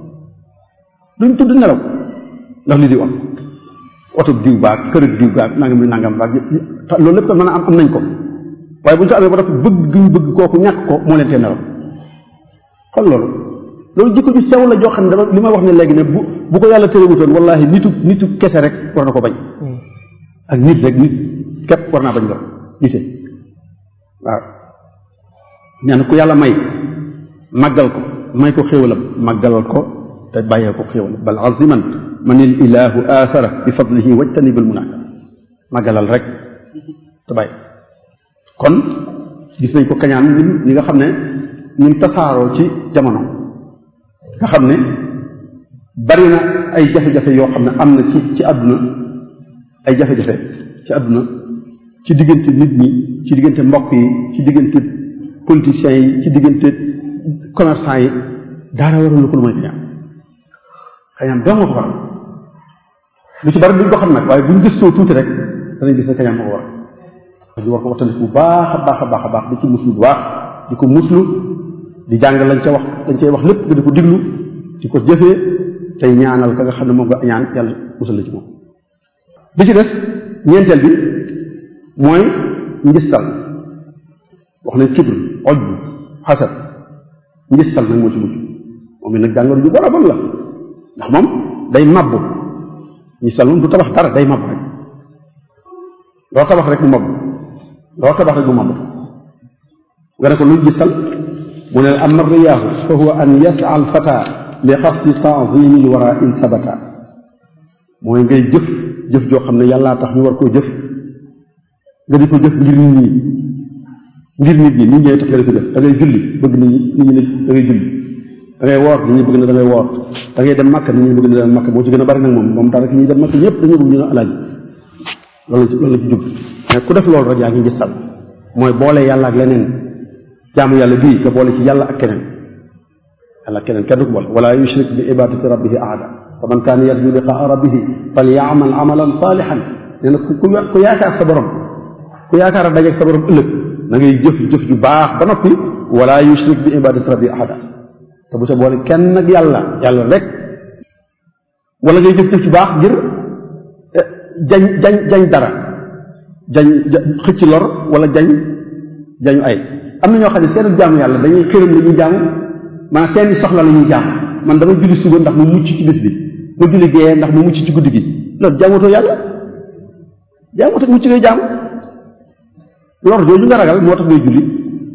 duñ tëdd nelaw ndax li diw am oto diw baag kër diw baag nangam li nangam baag loolu lépp tam mën a am am nañ ko waaye bu ñu ko amee ba dafa bëgg ñu bëgg kooku ñàkk ko moo leen tee nelaw kon loolu loolu jikko ju sew la joo xam ne dama li ma wax ne léegi ne bu bu ko yàlla tërëwutoon wallahi nitu nitu kese rek war na ko bañ ak nit rek nit képp war naa bañ loolu nite waaw nee na ku yàlla may màggal ko may ko xéwalam màggalal ko te bàyyee ko xéwalam bal aziman man il ilahu athara bi fadlihi wajtanib al munaka màggalal rek te bàyyi kon gis nañ ko kañaan ñun ñi nga xam ne ñun tasaaroo ci jamono nga xam ne bari na ay jafe-jafe yoo xam ne am na ci ci àdduna ay jafe-jafe ci àdduna ci diggante nit ñi ci diggante mbokk yi ci diggante politiciens yi ci diggante commerçant yi daara waral lu ko lu mooy kañaan kañaan doo moo ko waral lu ci bari duñ ko xam nag waaye buñ gëstoo tuuti rek danañ gis ne kañaan moo ko waral ñu war ko waxtaanee bu baax a baax a baax a baax di ci muslu bu baax di ko muslu di jàng lañ ca wax lañ cay wax lépp nga di ko diglu di ko jëfee tey ñaanal ka nga xam ne moom nga ñaan yàlla musal la ci moom. bi ci des ñeenteel bi mooy njistal wax nañ kibr oj bu xasad njistal nag moo ci mujj moom it nag jàngoro ju bon a bon la ndax moom day mabbu njistal moom du tabax dara day mabbu rek loo tabax rek mu mabbu loo tabax rek mu mabbu nga ne ko luy gisal mu ne amma riyaahu fa huwa an yasa al fata li qasdi taazimi l wara in sabata mooy ngay jëf jëf joo xam ne yàllaa tax ñu war koo jëf nga di ko jëf ngir nit ñi ngir nit ñi nit ñee tax nga di ko jëf da ngay julli bëgg nit ñi nit ñi ne da ngay julli da ngay woor nit ñi bëgg na da ngay woor da ngay dem màkk nit ñi bëgg na dem màkk boo ci gën a bari nag moom moom daanaka ñuy dem màkk ñëpp dañoo bëgg ñu ne alaaji loolu ci loolu la ci jub mais ku def loolu rek yaa ngi gisal mooy boole yàlla ak leneen jaamu yàlla bii nga boole ci yàlla ak keneen yàlla ak keneen kenn du ko boole wala yushrik bi ibadati rabbihi ahada fa man kaana yarju liqaa rabbihi fal yaamal amalan saalihan nee na ku ku yaakaar sa borom ku yaakaar a dajeeg sa borom ëllëg da ngay jëf jëf ju baax ba noppi wala yushrik bi ibadati rabbihi ahada te bu sa boole kenn ak yàlla yàlla rek wala ngay jëf jëf ju baax ngir jañ jañ jañ dara jañ xëcc lor wala jañ jañu ay am na ñoo xam ne seen jaamu yàlla dañuy xërëm la ñuy jaamu maanaam seeni soxla la ñuy jaamu man dama julli suba ndax mu mucc ci bis bi ma julli gee ndax mu mucc ci guddi gi loolu jaamatoo yàlla jaamatoo mucc ngay jaamu lor jooju nga ragal moo tax ngay julli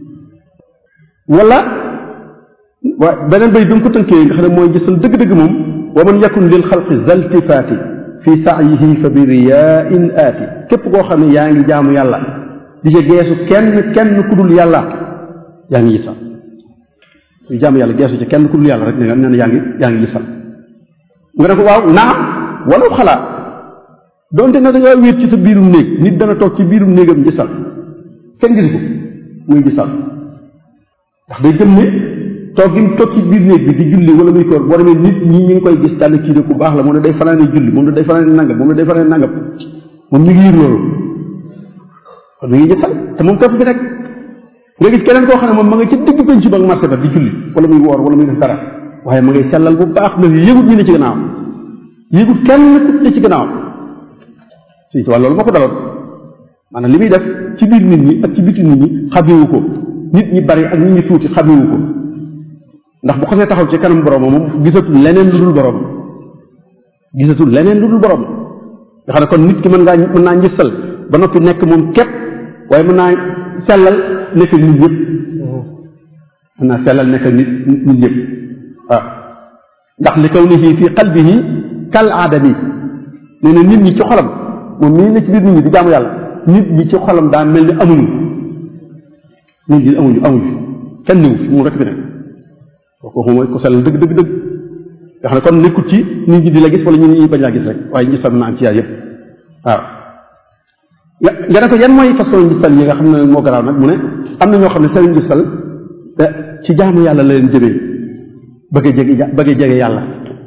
wala waa beneen bay bi mu ko tënkee nga xam ne mooy gisal dëgg-dëgg moom wa man yakun lil xalqi zaltifaati fi sa'yihi fa bi riyaa'in aati képp koo xam ne yaa ngi jaamu yàlla di ca geesu kenn kenn ku dul yàlla yaa ngi gisal yu jaamu yàlla geesu ca kenn ku dul yàlla rek ne nga nee na yaa ngi yaa ngi gisal nga ne ko waaw naam wala xalaat donte na da ngaa wéet ci sa biirum néeg nit dana toog ci biirum néegam gisal kenn gisu ko muy gisal ndax day gëm ne toog gi mu toog ci biir néeg bi di julli wala muy koor boo demee nit ñi ñu ngi koy gis tànn kii de ku baax la moom ne day fanaane julli moom ne day fanaane nangam moom ne day fanaane nangam moom ñu ngi yër loolu kon mi ngi gisal te moom topp bi rek nga gis keneen koo xam ne moom ma nga ci digg penc ba marché ba di julli wala muy woor wala muy def dara waaye ma ngay sellal bu baax na yëgut ñu ne ci gannaaw yëgut kenn ku ne ci gannaaw suñu tubaab loolu moo ko daloon maanaam li muy def ci biir nit ñi ak ci biti nit ñi xamewu ko nit ñi bari ak nit ñi tuuti xamewu ko ndax bu xasee taxaw ci kanam borom moom gisatul leneen lu dul borom gisatul leneen lu dul borom nga xam ne kon nit ki mën ngaa mën naa njësal ba noppi nekk moom képp waaye mën naa sellal nekk ak nit ñëpp mën naa sellal nekk ak nit nit ñëpp waaw ndax li kawnihi fi qalbihi kal aadami nee na nit ñi ci xolam moom mii ne ci biir nit ñi di jaamu yàlla nit ñi ci xolam daa mel ni amuñu nit ñi amuñu amuñu kenn niwu fi moom rek bi nekk kooku mooy ko sellal dëgg dëgg dëgg nga xam ne kon nekkut ci nit ñi di la gis wala ñu nit ñi bañ laa gis rek waaye ñu sam na am ci yaay yëpp waaw nga ne ko yan mooy façon gisal yi nga xam ne moo garaaw nag mu ne am na ñoo xam ne seen gisal ci jaamu yàlla la leen jëmee bëgg a jege bëgg a jege yàlla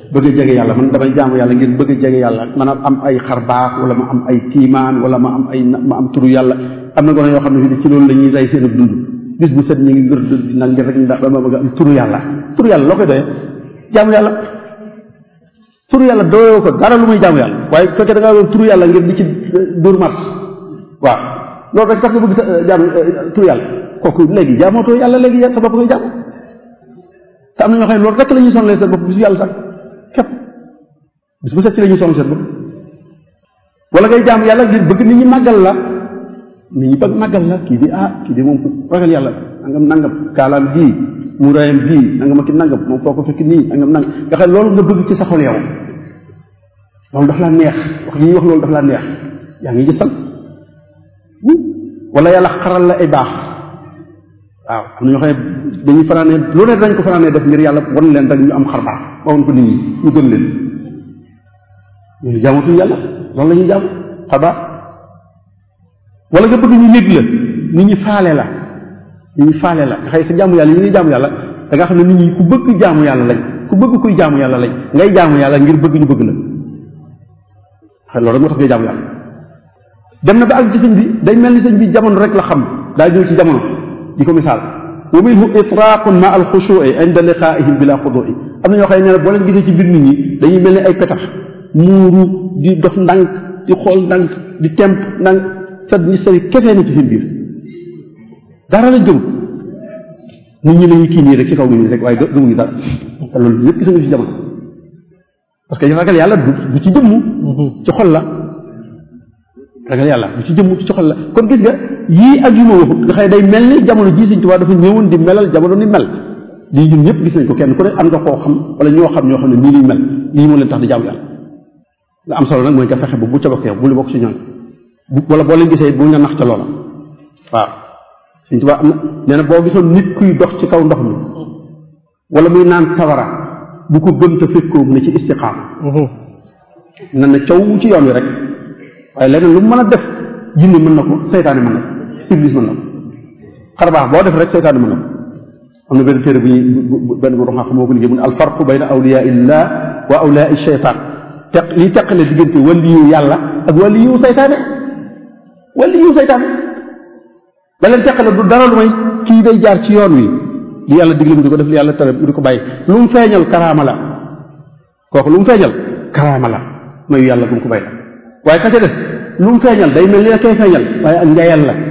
bëgg a jege yàlla man damay jaamu yàlla ngir bëgg a jege yàlla man am ay xar baax wala ma am ay kiimaan wala ma am ay ma am turu yàlla am na gone yoo xam ne fii ci loolu la ñuy rey seen ak dund bis bu set ñu ngi ngir nag ngir rek ndax dama bëgg am turu yàlla turu yàlla loo koy doyee jaamu yàlla turu yàlla doyoo ko dara lu muy jaamu yàlla waaye bu fekkee da ngaa doon turu yàlla ngir di ci dur mars waaw loolu rek tax nga bëgg jaamu turu yàlla kooku léegi jaamootoo yàlla léegi sa bopp koy jaamu te am na ñoo xam ne loolu rek la ñuy sonlee seen bopp bisu yàlla sax képp bis bu set ci la ñuy sonal seen bopp wala ngay jaamu yàlla ngir bëgg nit ñi màggal la nit ñi bëgg màggal la kii di ah kii di moom ragal yàlla nangam nangam kaalaam bii muuraayam bii nangam ak nangam moom foo ko fekk nii nangam nangam nga xam loolu nga bëgg ci sa xol yow loolu daf laa neex wax li ñuy wax loolu daf laa neex yaa ngi gisal wala yàlla xaral la ay baax waaw am na ñoo xam ne dañuy fanaanee lu ne dañ ko fanaanee def ngir yàlla wan leen rek ñu am xar baax ba wan ko nit ñi ñu gëm leen ñooñu jaamatuñu yàlla loolu la ñuy jaamu xar baax wala nga bëgg ñu yëg la nit ñi faale la nit ñi faale la nga xëy sa jaamu yàlla yi ñuy jaamu yàlla da nga xam ne nit ñi ku bëgg jaamu yàlla lañ ku bëgg kuy jaamu yàlla lañ ngay jaamu yàlla ngir bëgg ñu bëgg la xëy loolu rek moo tax ngay jaamu yàlla dem na ba ak ci sëñ bi day mel ni sëñ bi jamono rek la xam daa ñëw ci jamono di ko misaal wa minhu itraqun ma al xushuui inda liqaihim bila xudui am na ñoo xam ne boo leen gisee ci biir nit ñi dañuy mel ni ay petax muuru di dox ndànk di xool ndànk di temp ndànk sat ñi sari kefee na ci seen biir dara lañ gëm nit ñi lañuy kii nii rek ci kaw nit ñi rek waaye gëmuñu dara te loolu yëpp gis nga ci jamono parce que ragal yàlla du du ci jëmm ci xol la ragal yàlla du ci jëmm ci xol la kon gis nga yii ak yu ma waxut nga xëy day mel ni jamono jii Sëñ Tuubaa dafa ñëwoon di melal jamono ni mel lii ñun ñëpp gis nañ ko kenn ku ne am nga koo xam wala ñoo xam ñoo xam ne nii liñ mel lii moo leen tax di jaamu yàlla nga am solo nag mooy nga fexe ba bu ca bokk yow bu lu bokk ci ñoom bu wala boo leen gisee bu nga nax ca loola waaw Sëñ Tuubaa am na nee na boo gisoon nit kuy dox ci kaw ndox mi wala muy naan sawara bu ko gëm te fekkoo mu ne ci istiqaam na na caw ci yoon wi rek waaye leneen lu mu mën a def jinne mën na ko seytaane mën na ko iblis mën na ko xar baax boo def rek seytaane mën na ko am na benn téere bu ñuy benn bu xam moo ko liggéey mu ne alfarqu bayna awliyaa illah wa awliyaa sheytaan teq li teqale diggante waliyu yàlla ak waliyu seytaane waliyu seytaane ba leen teqale du dara lu may kii day jaar ci yoon wi li yàlla digle mu di ko def li yàlla tere mu di ko bàyyi lu mu feeñal karaama la kooku lu mu feeñal karaama la mayu yàlla bu mu ko bàyyi la waaye ka ca des lu mu feeñal day mel ni la koy feeñal waaye ak njaayal la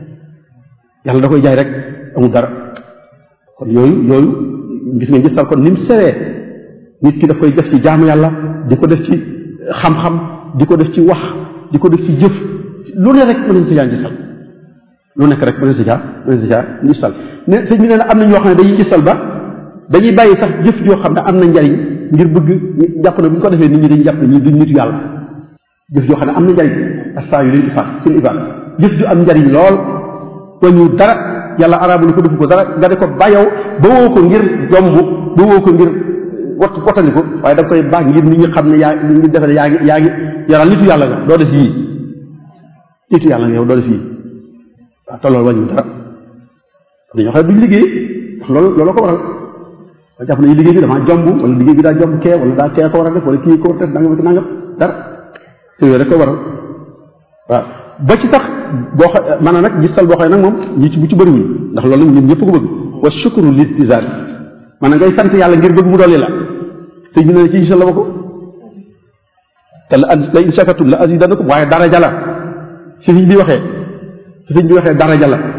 yàlla da koy jaay rek amul dara kon yooyu yooyu gis nga gisal kon ni mu sewee nit ki daf koy def ci jaamu yàlla di ko def ci xam-xam di ko def ci wax di ko def ci jëf lu ne rek mën nañ si jaa gisal lu nekk rek mën nañ si jaa mën nañ si jaa gisal ne sëñ bi nee na am na ñoo xam ne dañuy gisal ba dañuy bàyyi sax jëf joo xam ne am na njariñ ngir bëgg jàpp ne bu ñu ko defee nit ñi dañuy jàpp ne ñii duñ nitu yàlla jëf joo xam ne am na njariñ astaa yu leen ifaat seen ifaat jëf ju am njariñ lool wañu dara yàlla araabu ko defu ko dara nga de ko bàyyow ba woo ko ngir jomb ba woo ko ngir wat watandi ko waaye da koy baax ngir nit ñi xam ne yaa ngi defe ne yaa ngi yaa ngi yaral nitu yàlla nga doo def yii nitu yàlla nga yow doo def yii waaw te loolu wàññi dara dañoo xam ne duñ liggéey ndax loolu loolu ko waral ba jàpp nañu liggéey bi damaa jomb wala liggéey bi daa jomb kee wala daa kee ko war a def wala kii ko war a def nangam ak nangam dara te yooyu rek ko waral waaw ba ci sax boo xa maanaam nag gisal boo xam ne nag moom ñi ci bu ci bëriwul ndax loolu ñun ñëpp ko bëgg wa shukru liltizam maanaam ngay sant yàlla ngir bëgg mu dolli la te ñu ne ci gisal la ba ko te la la in shakartum la azidannakum waaye daraja la si sëñ bi waxee si sëñ bi waxee daraja la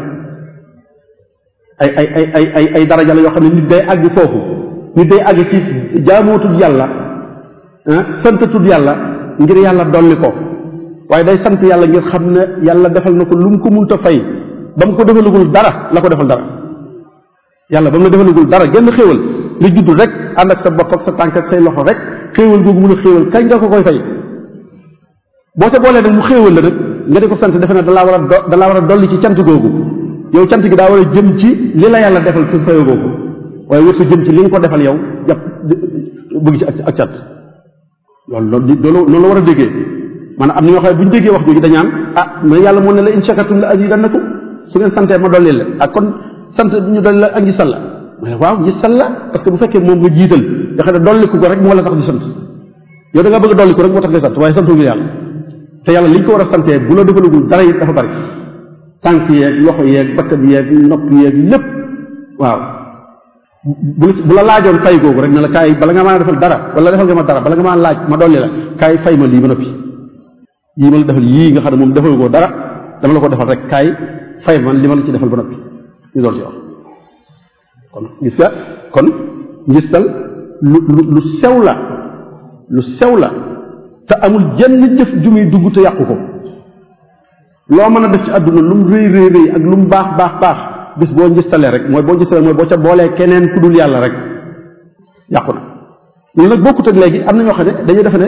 ay ay ay ay ay ay daraja la yoo xam ne nit day àgg foofu nit day àgg ci jaamootud yàlla santatud yàlla ngir yàlla dolli ko waaye day sant yàlla ngir xam ne yàlla defal na ko lu mu ko munta fay ba mu ko defalagul dara la ko defal dara yàlla ba mu la defalagul dara genn xéewal nga judd rek ànd ak sa bopp ak sa tànk ak say loxo rek xéewal googu mun a xéewal kañ nga ko koy fay boo sa boolee nag mu xéewal la rek nga di ko sant defe ne dalaa war a do dalaa war a dolli ci cant googu yow cant gi daa war a jëm ci li la yàlla defal ci fayo googu waaye wër sa jëm ci li nga ko defal yow jàpp bëgg ci ak ak cant loolu loolu loolu la war a déggee maanaam am na ñoo xam ne bu ñu déggee wax jooju dañaan ah mais yàlla moo ne la in shakartum la azidannakum su ngeen santee ma dolli la ak kon sant ñu dolli la ak ngi salla ma ne waaw ngi salla parce que bu fekkee moom nga jiital nga xam ne dolliku ko rek moo la tax di sant yow da nga bëgg dolliku rek moo tax di sant waaye santu ngir yàlla te yàlla liñ ko war a santee bu la defalagul dara it dafa bari tànk yeeg loxo yeeg bakkan yeeg nopp yeeg lépp waaw bu bu la laajoon fay googu rek ne la kaay bala nga maa defal dara wala defal nga ma dara bala nga maa laaj ma dolli la kaay fay ma lii ba noppi yii ma la defal yii nga xam ne moom defal ko dara dama la ko defal rek kaay fay man li ma la ci defal ba noppi ñu doon ci wax kon gis nga kon ngistal lu lu lu sew la lu sew la te amul jenn jëf ju muy dugg te yàqu ko loo mën a def ci àdduna lu mu rëy rëy rëy ak lu mu baax baax baax bis boo ngistalee rek mooy boo ngistalee mooy boo ca boolee keneen ku dul yàlla rek yàqu na loolu nag bokkut ak léegi am na ñoo xam ne dañuy defe ne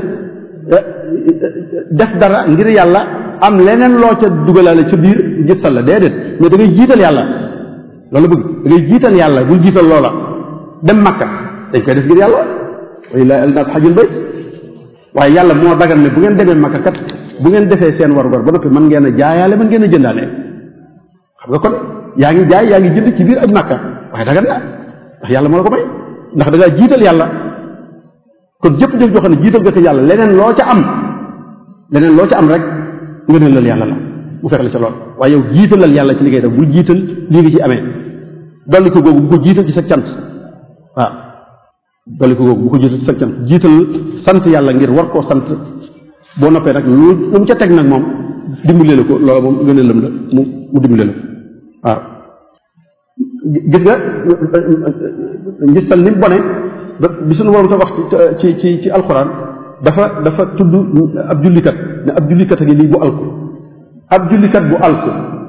def dara ngir yàlla am leneen loo ca dugalaale ca biir ngistal la déedéet mais da ngay jiital yàlla loolu bëgg da ngay jiital yàlla bul jiital loola dem makka dañ koy def ngir yàlla walilahi alnaas xajul bayt waaye yàlla moo dagal ne bu ngeen demee makka kat bu ngeen defee seen warugar ba noppi mën ngeen a jaayaale mën ngeen a jëndaale xam nga kon yaa ngi jaay yaa ngi jënd ci biir aj makka waaye dagan na ndax yàlla moo la ko may ndax da ngaa jiital yàlla kon jëpp jëf joo xam ne jiital nga ko yàlla leneen loo ca am leneen loo ca am rek nga ne lal yàlla la mu fekk la ca lool waaye yow jiitalal yàlla ci li ngay def bul jiital lii nga ci amee dolli ko googu bu ko jiital ci sa cant waaw dolli ko googu bu ko jiital ci sa cant jiital sant yàlla ngir war koo sant boo noppee nag lu lu mu ca teg nag moom dimbalee la ko loola moom gën a lëm la mu mu dimbalee la waaw gis nga ngistal ni mu bone bi suñu borom ta wax ci ci ci alxuraan dafa dafa tudd ab jullikat ne ab jullikat a ngi lii bu alku ab jullikat bu alku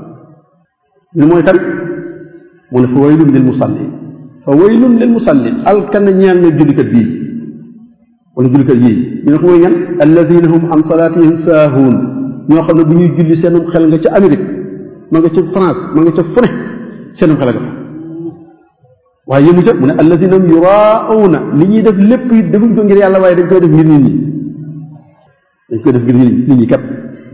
ñu mooy kan mu ne fa waylun lil musallin fa waylun lil musallin alkan ñeel na jullikat bii wala jullikat yii ñu ne ko mooy ñan alladina hum an salatihim saahuun ñoo xam ne bu ñuy julli seenum xel nga ca Amérique ma nga ca France ma nga ca fune seenum xel nga fa waaye yëmu ca mu ne alladina hum yuraawna li ñuy def lépp it defuñ ko ngir yàlla waaye dañ koy def ngir nit ñi dañ koy def ngir nit ñi kat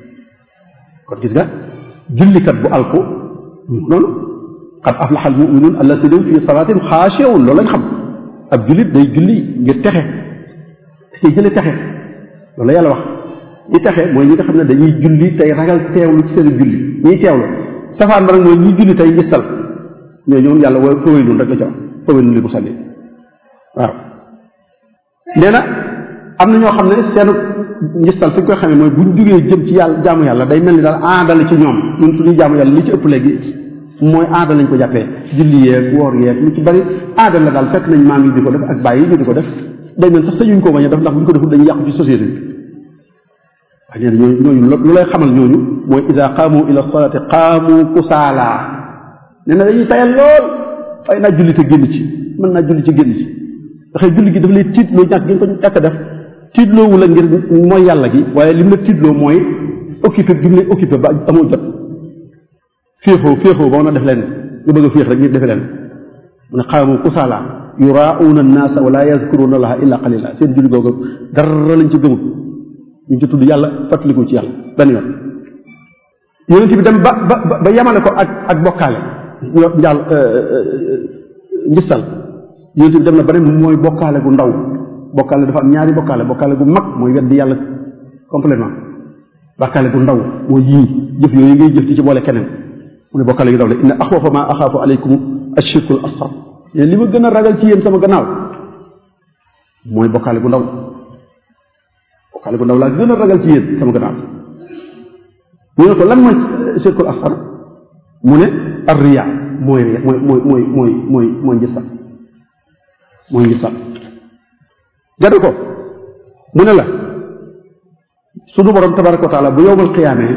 kon gis nga jullikat bu alku noonu qad aflaxa almuminuun alladina hum fi salaatihim xaashiuun loolu lañ xam ab jullit day julli ngir texe ci jële texe loolu la yàlla wax ñi texe mooy ñi nga xam ne dañuy julli tey ragal teewlu ci seen julli ñiy teewlu safaan ba nag mooy ñi julli tey ngistal ñoo ñoom yàlla wa fa waylun rek la ca wax fa waylun li musalli waaw nee na am na ñoo xam ne seenu ngistal fi ñu koy xamee mooy buñ jógee jëm ci yàlla jaamu yàlla day mel ni daal aada la ci ñoom ñun suñuy jaamu yàlla li ci ëpp léegi mooy aada lañ ko jàppee julli yeeg woor yeeg lu ci bari aada la daal fekk nañ maam yi di ko def ak bàyyi yi ñu di ko def day mel sax sañuñ koo bañ a def ndax bu ñu ko deful dañuy yàqu ci société bi waaye nee na ñooñu ñooñu lu lay xamal ñooñu mooy ida qaamu ila salaati qaamu kusaala nee na dañuy tayal lool fay naa julli te génn ci mën naa julli ci génn ci ndax julli gi dafa lay tiitloo ñàkk gi nga ko ñàkk a def tiitloowu la ngir mooy yàlla gi waaye lim la tiitloo mooy occupé gi mu lay occupé ba amoo jot féexoo féexoo ba mën a def leen nga bëgg a féex rek ngir defe leen mu ne qaamu kusaala yuraauuna annaasa wala yazkuruuna allaha illa qalila seen julli googu dara lañ ci gëmul ñu ci tudd yàlla fàttaliku ci yàlla benn yoon yonent bi dem ba ba ba yamale ko ak ak bokkaale njaal ngistal yonent bi dem na ba ne mooy bokkaale gu ndaw bokkaale dafa am ñaari bokkaale bokkaale gu mag mooy weddi yàlla complètement bokkaale gu ndaw mooy yii jëf yooyu ngay jëf di ci boole keneen mu ne bokkaale gu ndaw la inna axwafa ma axaafu aleykum ashirkul asfar li ma gën a ragal ci yéen sama gannaaw mooy bokkaale gu ndaw bokkaale gu ndaw laa gën a ragal ci yéen sama gannaaw ñu ne ko lan mooy shirkul asfar mu ne ar riya mooy mooy mooy mooy mooy mooy mooy njësal mooy njësal gadu ko mu ne la sunu borom tabaraka wa taala bu yowmal qiyaamee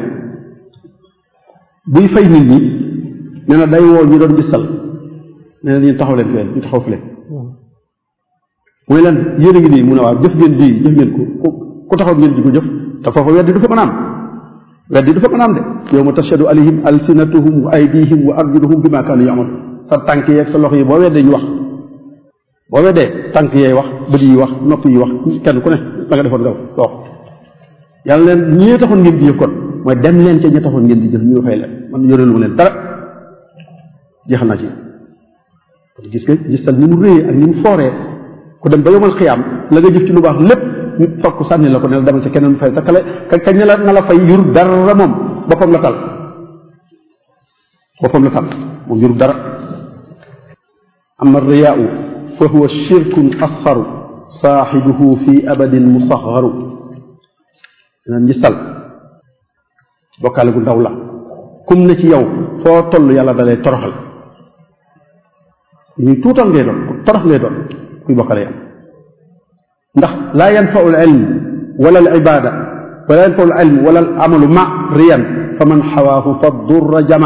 buy fay nit ñi nee na day woo ñu doon njësal nee na ñu taxaw leen fee ñu taxaw fële mooy lan yéen a ngi nii mu ne waaw jëf ngeen di jëf ngeen ko ku taxaw ngeen ji ko jëf te foofa weddi du fa mën a am weddi du fa mën a am de yawma tashhadu alayhim alsinatuhum wa aydihim wa arjuluhum bima kaanu yamal sa tànk yeeg sa loxo yi boo weddee ñu wax boo weddee tànk yeey wax bët yi wax nopp yi wax kenn ku ne la nga defoon nga wax yàlla leen ñee taxoon ngeen di jëf kon mooy dem leen ca ña taxoon ngeen di jëf ñu fay leen man yoreelu ma leen dara jeexal naa ci kon gis nga gisal ni mu réyee ak ni mu fooree ku dem ba yomal xiyaam la nga jëf ci lu baax lépp ñu fokk sànni la ko ne la demal ci keneen fay te kale kañ ne la na la fay yurub dara moom boppam la tal boppam la tal moom yurub dara ama riyaau fa huwa shirkun asxaru saaxibuhu fi abadin musaxaru dina njistal bokkaale gu ndaw la kum ne ci yow foo toll yàlla da lay toroxal ñuy tuutal ngay doon ku torox ngay doon kuy bokkale yàlla ndax laa yanfau al ilm wala al ibada wala yanfau al ilm wala al amalu ma riyan fa man xawaahu fa durra jama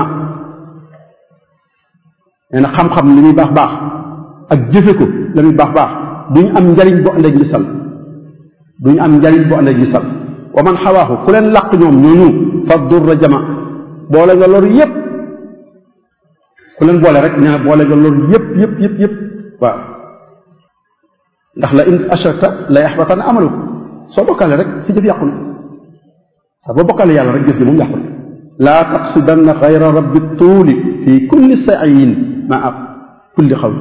nee na xam-xam li muy baax baax ak jëfe ko la muy baax baax duñ am njariñ bu ànd ak gisal duñ am njariñ bu ànd ak gisal wa man xawaahu ku leen làq ñoom ñooñu fa durra jama boole nga loru yépp ku leen boole rek nee na boole nga loru yépp yépp yépp yépp waaw ndax la in ashrakta la yaxbatan amalu soo bokkaale rek si jëf yàqu na sa boo bokkaale yàlla rek jëf ji moom yàqu na laa taqsidanna xayra rabbi tuuli fi kulli saayin maa kulli xawli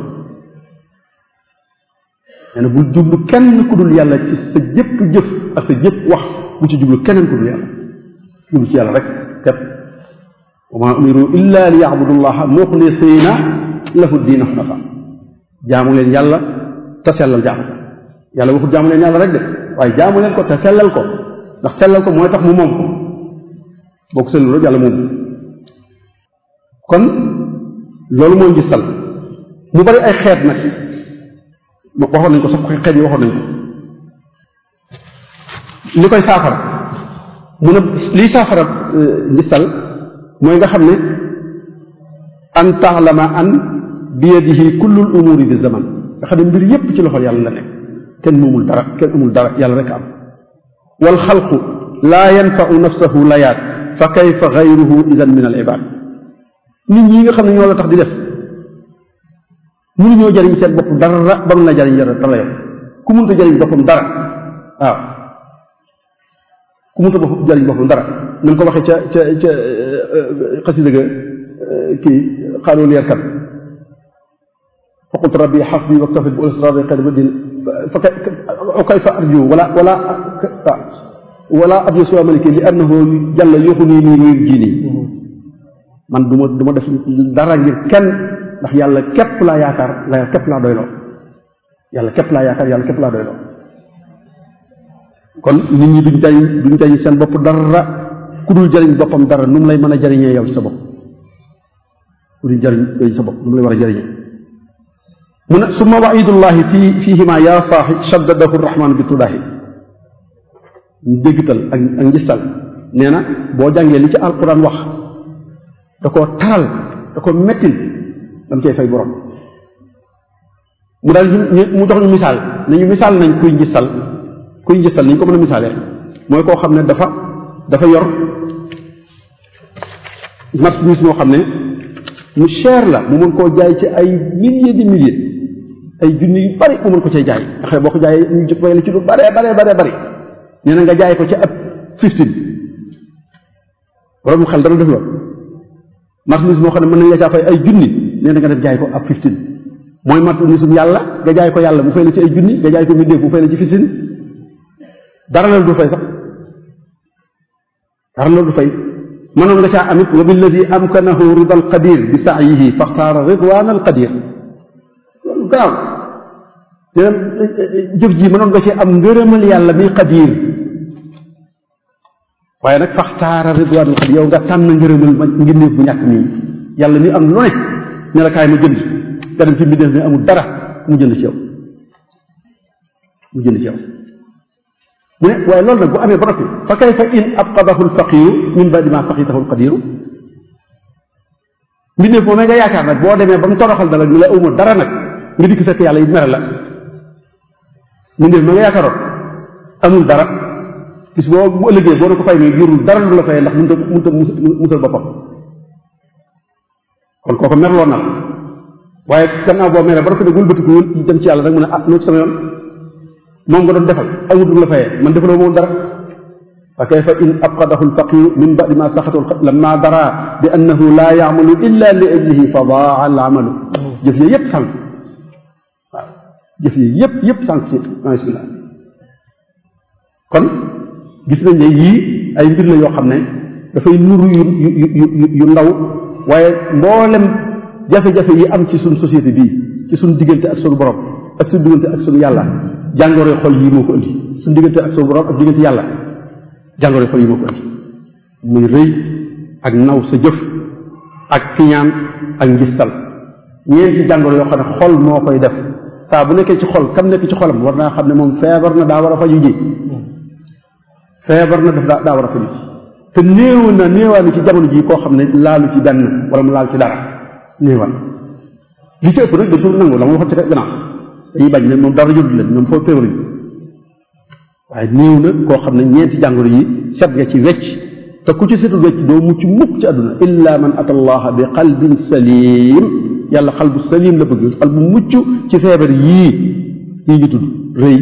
nee na bul jublu kenn ku dul yàlla ci sa jëpp jëf ak sa jëpp wax bu ci jublu keneen ku dul yàlla jublu ci yàlla rek képp wa maa umiru illa li yacbudu llaha muxlisina lahu diina xunafa jaamu leen yàlla te sellal jaamu yàlla waxut jaamu leen yàlla rek de waaye jaamu leen ko te sellal ko ndax sellal ko mooy tax mu moom ko boo ko sellul rek yàlla moom kon loolu mooy ngistal mu bari ay xeet nag waxoon nañ ko sax xeet yi waxoon nañ ko li koy saafara mu ne liy saafara ngistal mooy nga xam ne an taalama an biyadihi kullul umuri bi zaman nga xam ne mbir yépp ci loxol yàlla la nekk kenn moomul dara kenn amul dara yàlla rek am wal xalqu laa yanfau nafsahu layaat fa kayfa gayruhu idan min al ibad nit ñi nga xam ne ñoo la tax di def mënuñoo jariñ seen bopp dara ba mu la jariñ dara yow ku mënta jariñ boppam dara waaw ku mënta bopp jariñ boppam dara na nga ko waxee ca ca ca xasida ga kii xaalul yarkat fa qultu rabbi xasbi waktafit bu ulsrabi xayr badin fa kayfa arju wala wala wala abyo siwa maliki li annahu jàlla yoxu nii nii wér jii nii man du ma du ma def dara ngir kenn ndax yàlla képp laa yaakaar la képp laa doyloo yàlla képp laa yaakaar yàlla képp laa doyloo kon nit ñi duñ jariñ duñ jariñ seen bopp dara ku dul jariñ boppam dara nu mu lay mën a jariñee yow ci sa bopp ku dul jariñ yow sa bopp nu mu lay war a jariñee mu ne summa waidullahi fii fiihima yaa saaxi shaddadahu rahman bi tudaahi ñu déggtal ak ak njistal nee na boo jàngee li ci alquran wax da koo taral da ko mettil dam cay fay borom mu daal ñu mu jox ñu misaal ne ñu misaal nañ kuy njistal kuy njistal nañ ko mën a misaalee mooy koo xam ne dafa dafa yor marchandise moo xam ne mu cher la mu mën koo jaay ci ay milliers de milliers ay junni yu bari mu mën ko cay jaay nga xam ne boo ko jaayee ñu jot la ci lu bare bare bare bari nee na nga jaay ko ci ab fifteen borom xel dana def loolu marchandise moo xam ne mën nañ la caa fay ay junni nee na nga def jaay ko ab fifteen mooy marchandise yàlla nga jaay ko yàlla mu fay la ci ay junni nga jaay ko mbindeef mu fay la ci fifteen dara la du fay sax dara la du fay mënoon nga caa amit wa billadi amkanahu rida alqadir bi saayihi faxtaara ridwan alqadir loolu garaaw nee jëf ji mënoon nga cee am ngërëmal yàlla mi qadir waaye nag faxtaara ridwan alqadir yow nga tànn ngërëmal ma mbindeef bu ñàkk nii yàlla mi am lu ne ne la kaay ma jënd nga dem ci mbindeef mi amul dara mu jënd ci yow mu jënd ci yow mu ne waaye loolu nag bu amee ba noppi fa kayfa in abqadahu alfaqiru min badi ma faqitahu alqadiru mbindeef moom nga yaakaar nag boo demee ba mu toroxal dara ñu la uma dara nag nga dikk fekk yàlla yi mere la mbindeef ma nga yaakaaroon amul dara gis boo bu ëllëgee boo ne ko fay mais jurul dara lu la fayee ndax mënut a mënut a musal boppam kon kooku merloo na la waaye gannaaw boo meree ba noppi nag wëlbatiku dem ci yàlla nag mu ne ah loolu sama yoon moom nga doon defal amul lu la fayee man defaloo moom dara fa kayfa in abqadahu alfaqiru min badi ma saxatu lamma dara bi annahu la yaamalu illa li ajlihi fa daa al amalu jëf ya yépp sànq waaw jëf yi yépp yépp sànq ci bismillah kon gis nañ ne yii ay mbir la yoo xam ne dafay nuru yu yu yu yu ndaw waaye mboolem jafe-jafe yi am ci suñ société bii ci suñ diggante ak suñu borom ak suñ diggante ak suñu yàlla jàngoroy xol yii moo ko indi suñ diggante ak suñu borom ak diggante yàlla jàngoroy xol yii moo ko indi muy rëy ak naw sa jëf ak kiñaan ak ngistal ñeenti jàngoro yoo xam ne xol moo koy def saa bu nekkee ci xol kam nekk ci xolam war naa xam ne moom feebar na daa war a faju ji feebar na daf daa daa war a faju ji te néew na néewaani ci jamono ji koo xam ne laalu ci benn wala mu laal ci dara néewal li ci ëpp nag dañ ko nangu la ma waxoon ci gannaaw dañuy bañ ne moom dara jënd leen ñoom foofu feebaruñu waaye néew na koo xam ne ñeenti jàngoro yi set nga ci wecc te ku ci setul wecc doo mucc mukk ci àdduna illa man ata allaha bi qalbin salim yàlla xal bu salim la bëgg xal bu mucc ci feebar yii yii ñu tudd rëy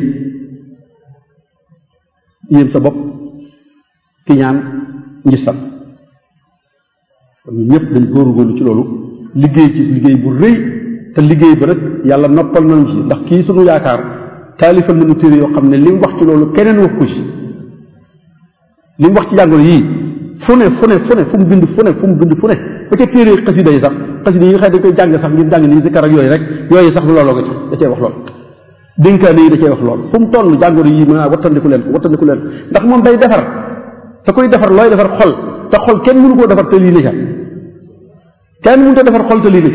yéen sa bopp kiñaan ngistal kon ñun ñëpp dañ góorgóorlu ci loolu liggéey ci liggéey bu rëy te liggéey ba rek yàlla noppal nañu ci ndax kii sunu yaakaar taalifal nañu téere yoo xam ne li mu wax ci loolu keneen wax ko ci li mu wax ci jàngoro yii fu ne fu ne fu ne fu mu bind fu ne fu mu bind fu ne ba ca téere xasida yi sax xasida yi nga xam ne dañ koy jàng sax ngir jàng nii si kar ak yooyu rek yooyu sax looloo ko ci da cee wax lool dénkaane yi da cee wax lool fu mu toll jàngoro yii mën a wattandiku leen ko wattandiku leen ndax moom day defar te koy defar looy defar xol te xol kenn mënu koo defar te lii ne ca kenn mënu ko defar xol te lii ne ca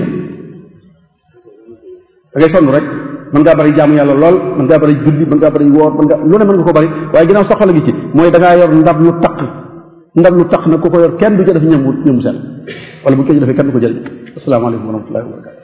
da ngay sonn rek mën ngaa bari jaamu yàlla lool mën ngaa bari julli mën ngaa bari woor mën nga lu ne mën nga ko bari waaye ginnaaw soxla gi ci mooy da ngaa yor ndab lu taq ndab lu taq nag ku ko yor kenn du ca def ñam ñamu sel wala bu ñu ko ci defee kenn du ko jël asalaamaaleykum wa rahmatullahi wa barakatu